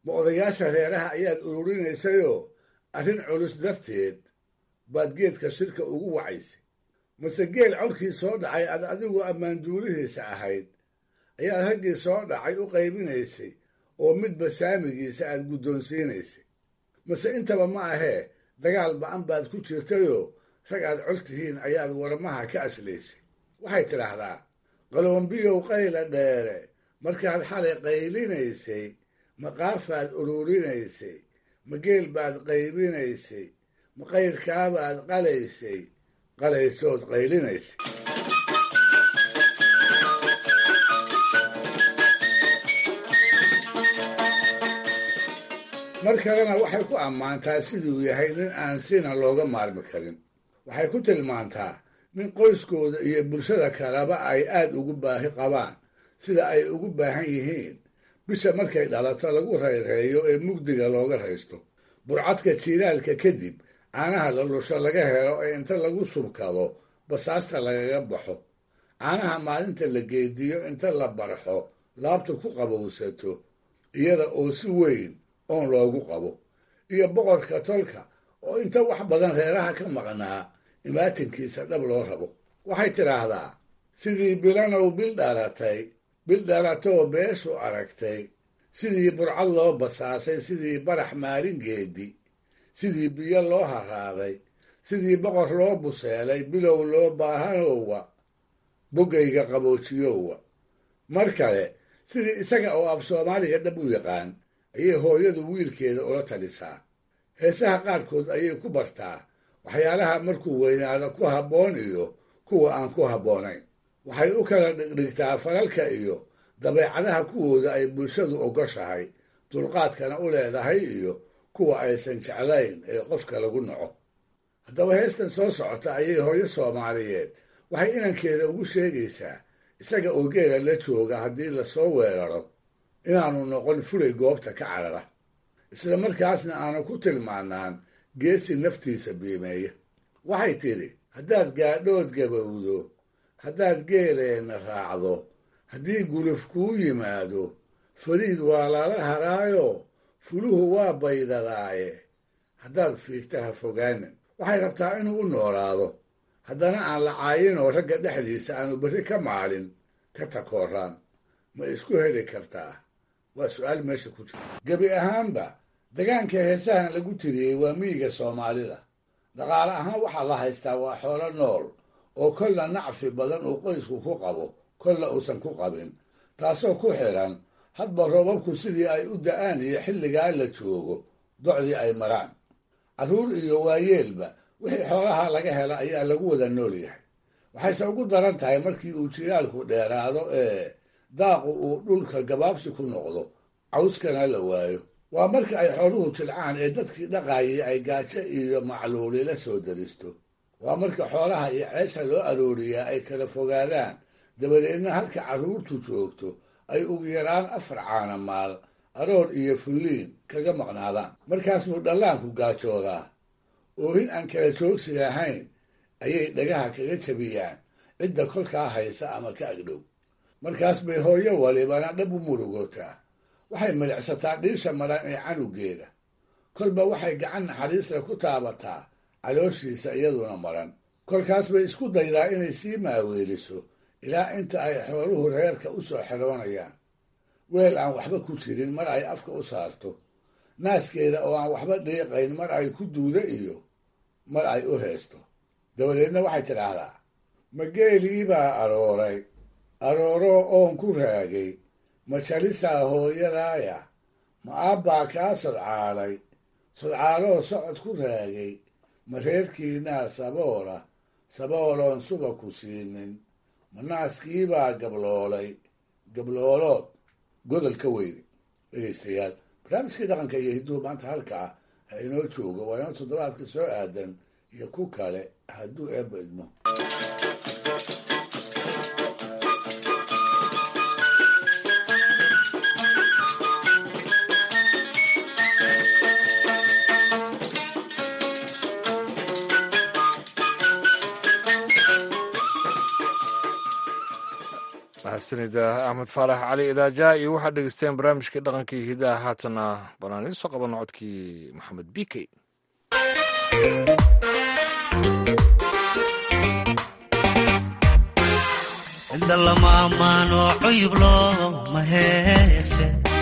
ma odayaasha reeraha ayaad ururinaysayoo arrin culus darteed baad geedka shirka ugu wacaysay mase geel codkii soo dhacay aad adigu ammaanduulihiisa ahayd ayaad raggii soo dhacay u qaybinaysay oo midba saamigiisa aad guddoonsiinaysay mase intaba ma ahee dagaal ba'an baad ku jirtayoo rag aad col tihiin ayaad warmaha ka aslaysay waxay tidhaahdaa qaloombiyow qayla dheere markaad xalay qaylinaysay ma qaafaad ururinaysay ma geel baad qaybinaysay ma qayrkaabaad qalaysay qalaysood qaylinaysay mar kalena waxay ku ammaantaa siduu yahay nin aan sina looga maarmi karin waxay ku tilmaantaa nin qoyskooda iyo bulshada kaleba ay aad ugu baahi qabaan sida ay ugu baahan yihiin bisha markay dhalato lagu rayreeyo ee mugdiga looga raysto burcadka jiilaalka kadib caanaha lalusho laga helo ee inta lagu subkado basaasta lagaga baxo caanaha maalinta la geediyo inta la barxo laabta ku qabowsato iyada oo si weyn oon loogu qabo iyo boqorka tolka oo inta wax badan reeraha ka maqnaa imaatinkiisa dhab loo rabo waxay tidhaahdaa sidii bilanow bil dhalatay bil dhalatoo beeshu aragtay sidii burcad loo basaasay sidii barax maalin geedi sidii biyo loo haraaday sidii boqor loo buseelay bilow loo baahanowa boggayga qaboojiyowa mar kale sidii isaga oo af soomaaliga dhab u yaqaan ayay hooyadu wiilkeeda ula talisaa heesaha qaarkood ayay ku bartaa waxyaalaha markuu weynaado ku habboon iyo kuwa aan ku habboonayn waxay u kala dhigdhigtaa falalka iyo dabeecadaha kuwooda ay bulshadu ogoshahay dulqaadkana u leedahay iyo kuwa aysan jeclayn ee qofka lagu naco haddaba heestan soo socota ayay hooyo soomaaliyeed waxay inankeeda ugu sheegaysaa isaga oo geela la jooga haddii lasoo weeraro inaanu noqon fulay goobta ka carara isla markaasna aanu ku tilmaanaan geesi naftiisa biimeeya waxay tidhi haddaad gaadhood gabowdo haddaad geeleenna raacdo haddii guluf kuu yimaado fariid waa lala haraayo fuluhu waa baydadaaye haddaad fiigta ha fogaanin waxay rabtaa inuu u noolaado haddana aan la caayinoo ragga dhexdiisa aanu berri ka maalin ka takooraan ma isku heli kartaa waa su-aal meesha ku jira gebi ahaanba degaanka heesahan lagu tiriyey waa miyiga soomaalida dhaqaale ahaan waxaa la haystaa waa xoolo nool oo kolna nacfi badan uu qoysku ku qabo kolna uusan ku qabin taasoo ku xidhan hadba roobabku sidii ay u da'aan iyo xilligaa la joogo docdii ay maraan carruur iyo waayeelba wixii xoolaha laga hela ayaa lagu wada nool yahay waxayse ugu daran tahay markii uu jiraalku dheeraado ee daaqu uu dhulka gabaabsi ku noqdo cawskana la waayo waa marka ay xooluhu jilcaan ee dadkii dhaqaayay ay gaajo iyo macluuli la soo daristo waa marka xoolaha iyo ceesha loo arooriyaa ay kala fogaadaan dabadeedna halka carruurtu joogto ay ugu yaraan afar caana maal aroor iyo fulliin kaga maqnaadaan markaas buu dhallaanku gaajoodaa oohin aan kala joogsi lahayn ayay dhagaha kaga jabiyaan cidda kolkaa haysa ama ka agdhow markaas bay hooyo walibana dhab u murugootaa waxay milicsataa dhiisha maran ee canugeeda kolba waxay gacan naxariisla ku taabataa calooshiisa iyaduna maran kolkaas bay isku daydaa inay sii maaweeliso ilaa inta ay xooluhu reerka u soo xeroonayaan weel aan waxba ku jirin mar ay afka u saarto naaskeeda oo aan waxba dhiiqayn mar ay ku duudo iyo mar ay u heesto dabadeedna waxay tidhaahdaa ma geelii baa arooray arooroo oon ku raagay ma jalisaa hooyadaaya ma aabbaa kaa sodcaalay sodcaaloo socod ku raagay ma reerkiinaa saboola sabooloon suba ku siinin ma naaskiibaa gabloolay gabloolood godol ka weyne dhegaystayaal barnaamijkii dhaqanka iyo hidduhu maanta halkaa ha inoo joogo waa inoo toddobaadka soo aadan iyo ku kale hadduu eebba idmo mahadsanida axmed faarax cali idaaja iyo waxaad dhegeysteen barnaamijkii dhaqankii hidaha haatana banaan idiin soo qabanno codkii maxamed bikey inda lama ammaano cuyub looma heese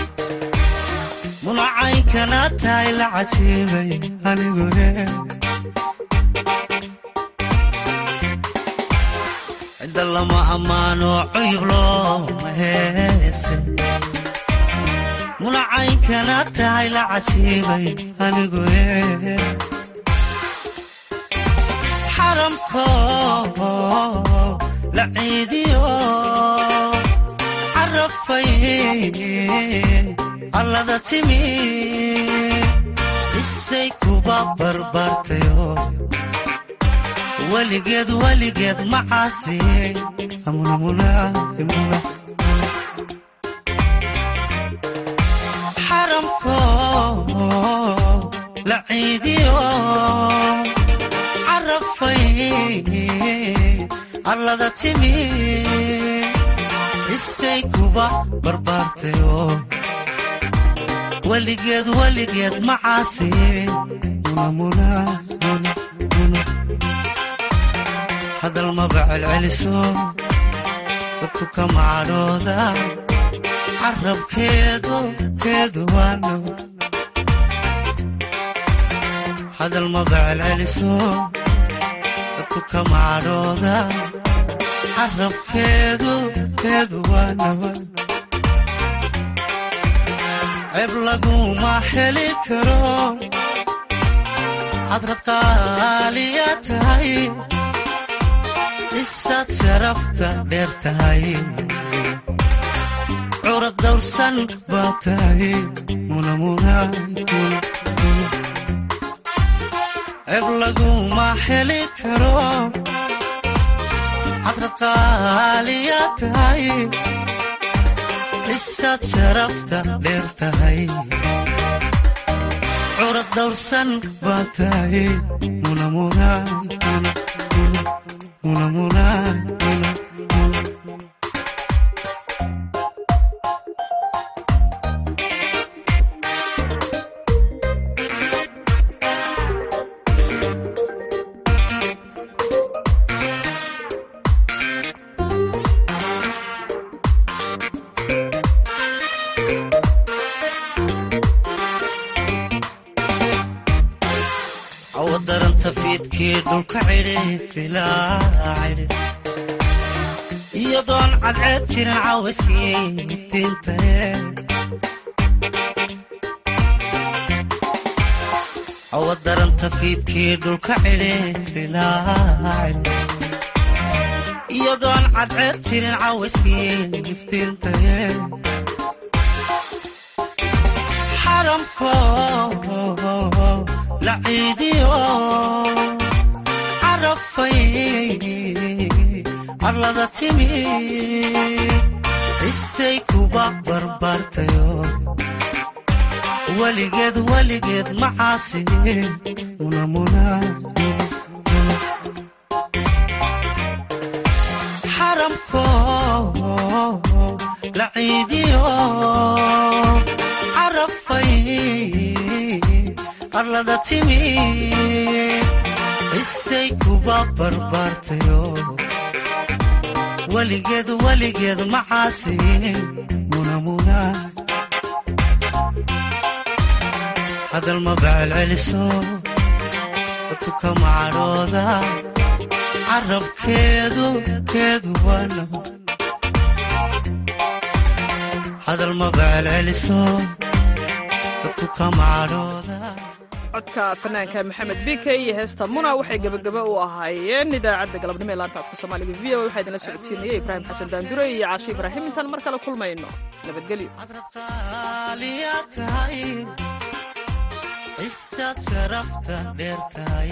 munacaynkana tahay la cajiibay anigu cidda lama ammaano cuyub looma heese munacaynkana tahay la cajiibay anigu xaramko la ciidiyo carafay allada timi isay kuba barbaartayo weligeed weligeed macaasi xaramko la ciidiyo carafay allada timi isay kuba barbaartayo weligeed weligeed macaasi hadal maba celceliso dadku ka macadhooda carabkeedu keedu waano hadal maba celceliso dadku ka macadhooda carabkeedu keedu waanaba ceeb laguma heli karo hadrad qaaliya tahay isaad sharafta dheer tahay curad dawrsan baa tahay ceeb laguma heli karo hadrad qaaliya tahay isaad sharafta dheer tahay curad dawrsan baa tahay awadaranta fiidkii dhulka cidhi filaa cidhi iyadoon cadceed jirin cawayskii iftiintae awadaranta fiidkii dhulka cidhi filaa cidhi iyadoon cadceed jirin cawayskii iftiintae xaramko la ciidiyo carafay allada timi isay kuba barbaartayo weligeed weligeed macaasi xaramko la ciidiyo carafay allada timi isay kuba barbaartayo weligeed weligeed macaasi hadal maba celceliso dadku ka macadhooda carabkeedu keedu waano hadal maba celceliso dadku ka macadhooda codka fanaanka maxamed bike iyo heesta muna waxay gebagaba u ahaayeen idaacadda galabnimo ee laanta afka soomaaliga v o waxaa idinla socodsiinayay ibraahim xasan daandure iyo caashi ibraahim intaan mar kale kulmayno nabadgelyo isaad sharafta dheer tahay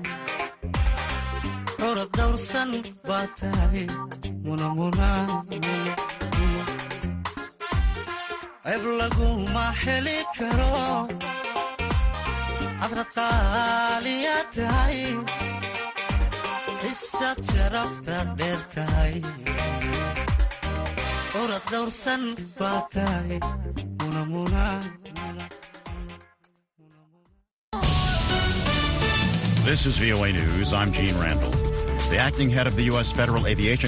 curad dawrsan baa tahay ceeb laguma heli karo hadrad qaaliya tahay isaad sharafta dheer tahay mulad dhowrsan baa tahay munamuna This is VOA News. I'm Gene Randall. The acting head of the U.S. Federal Aviation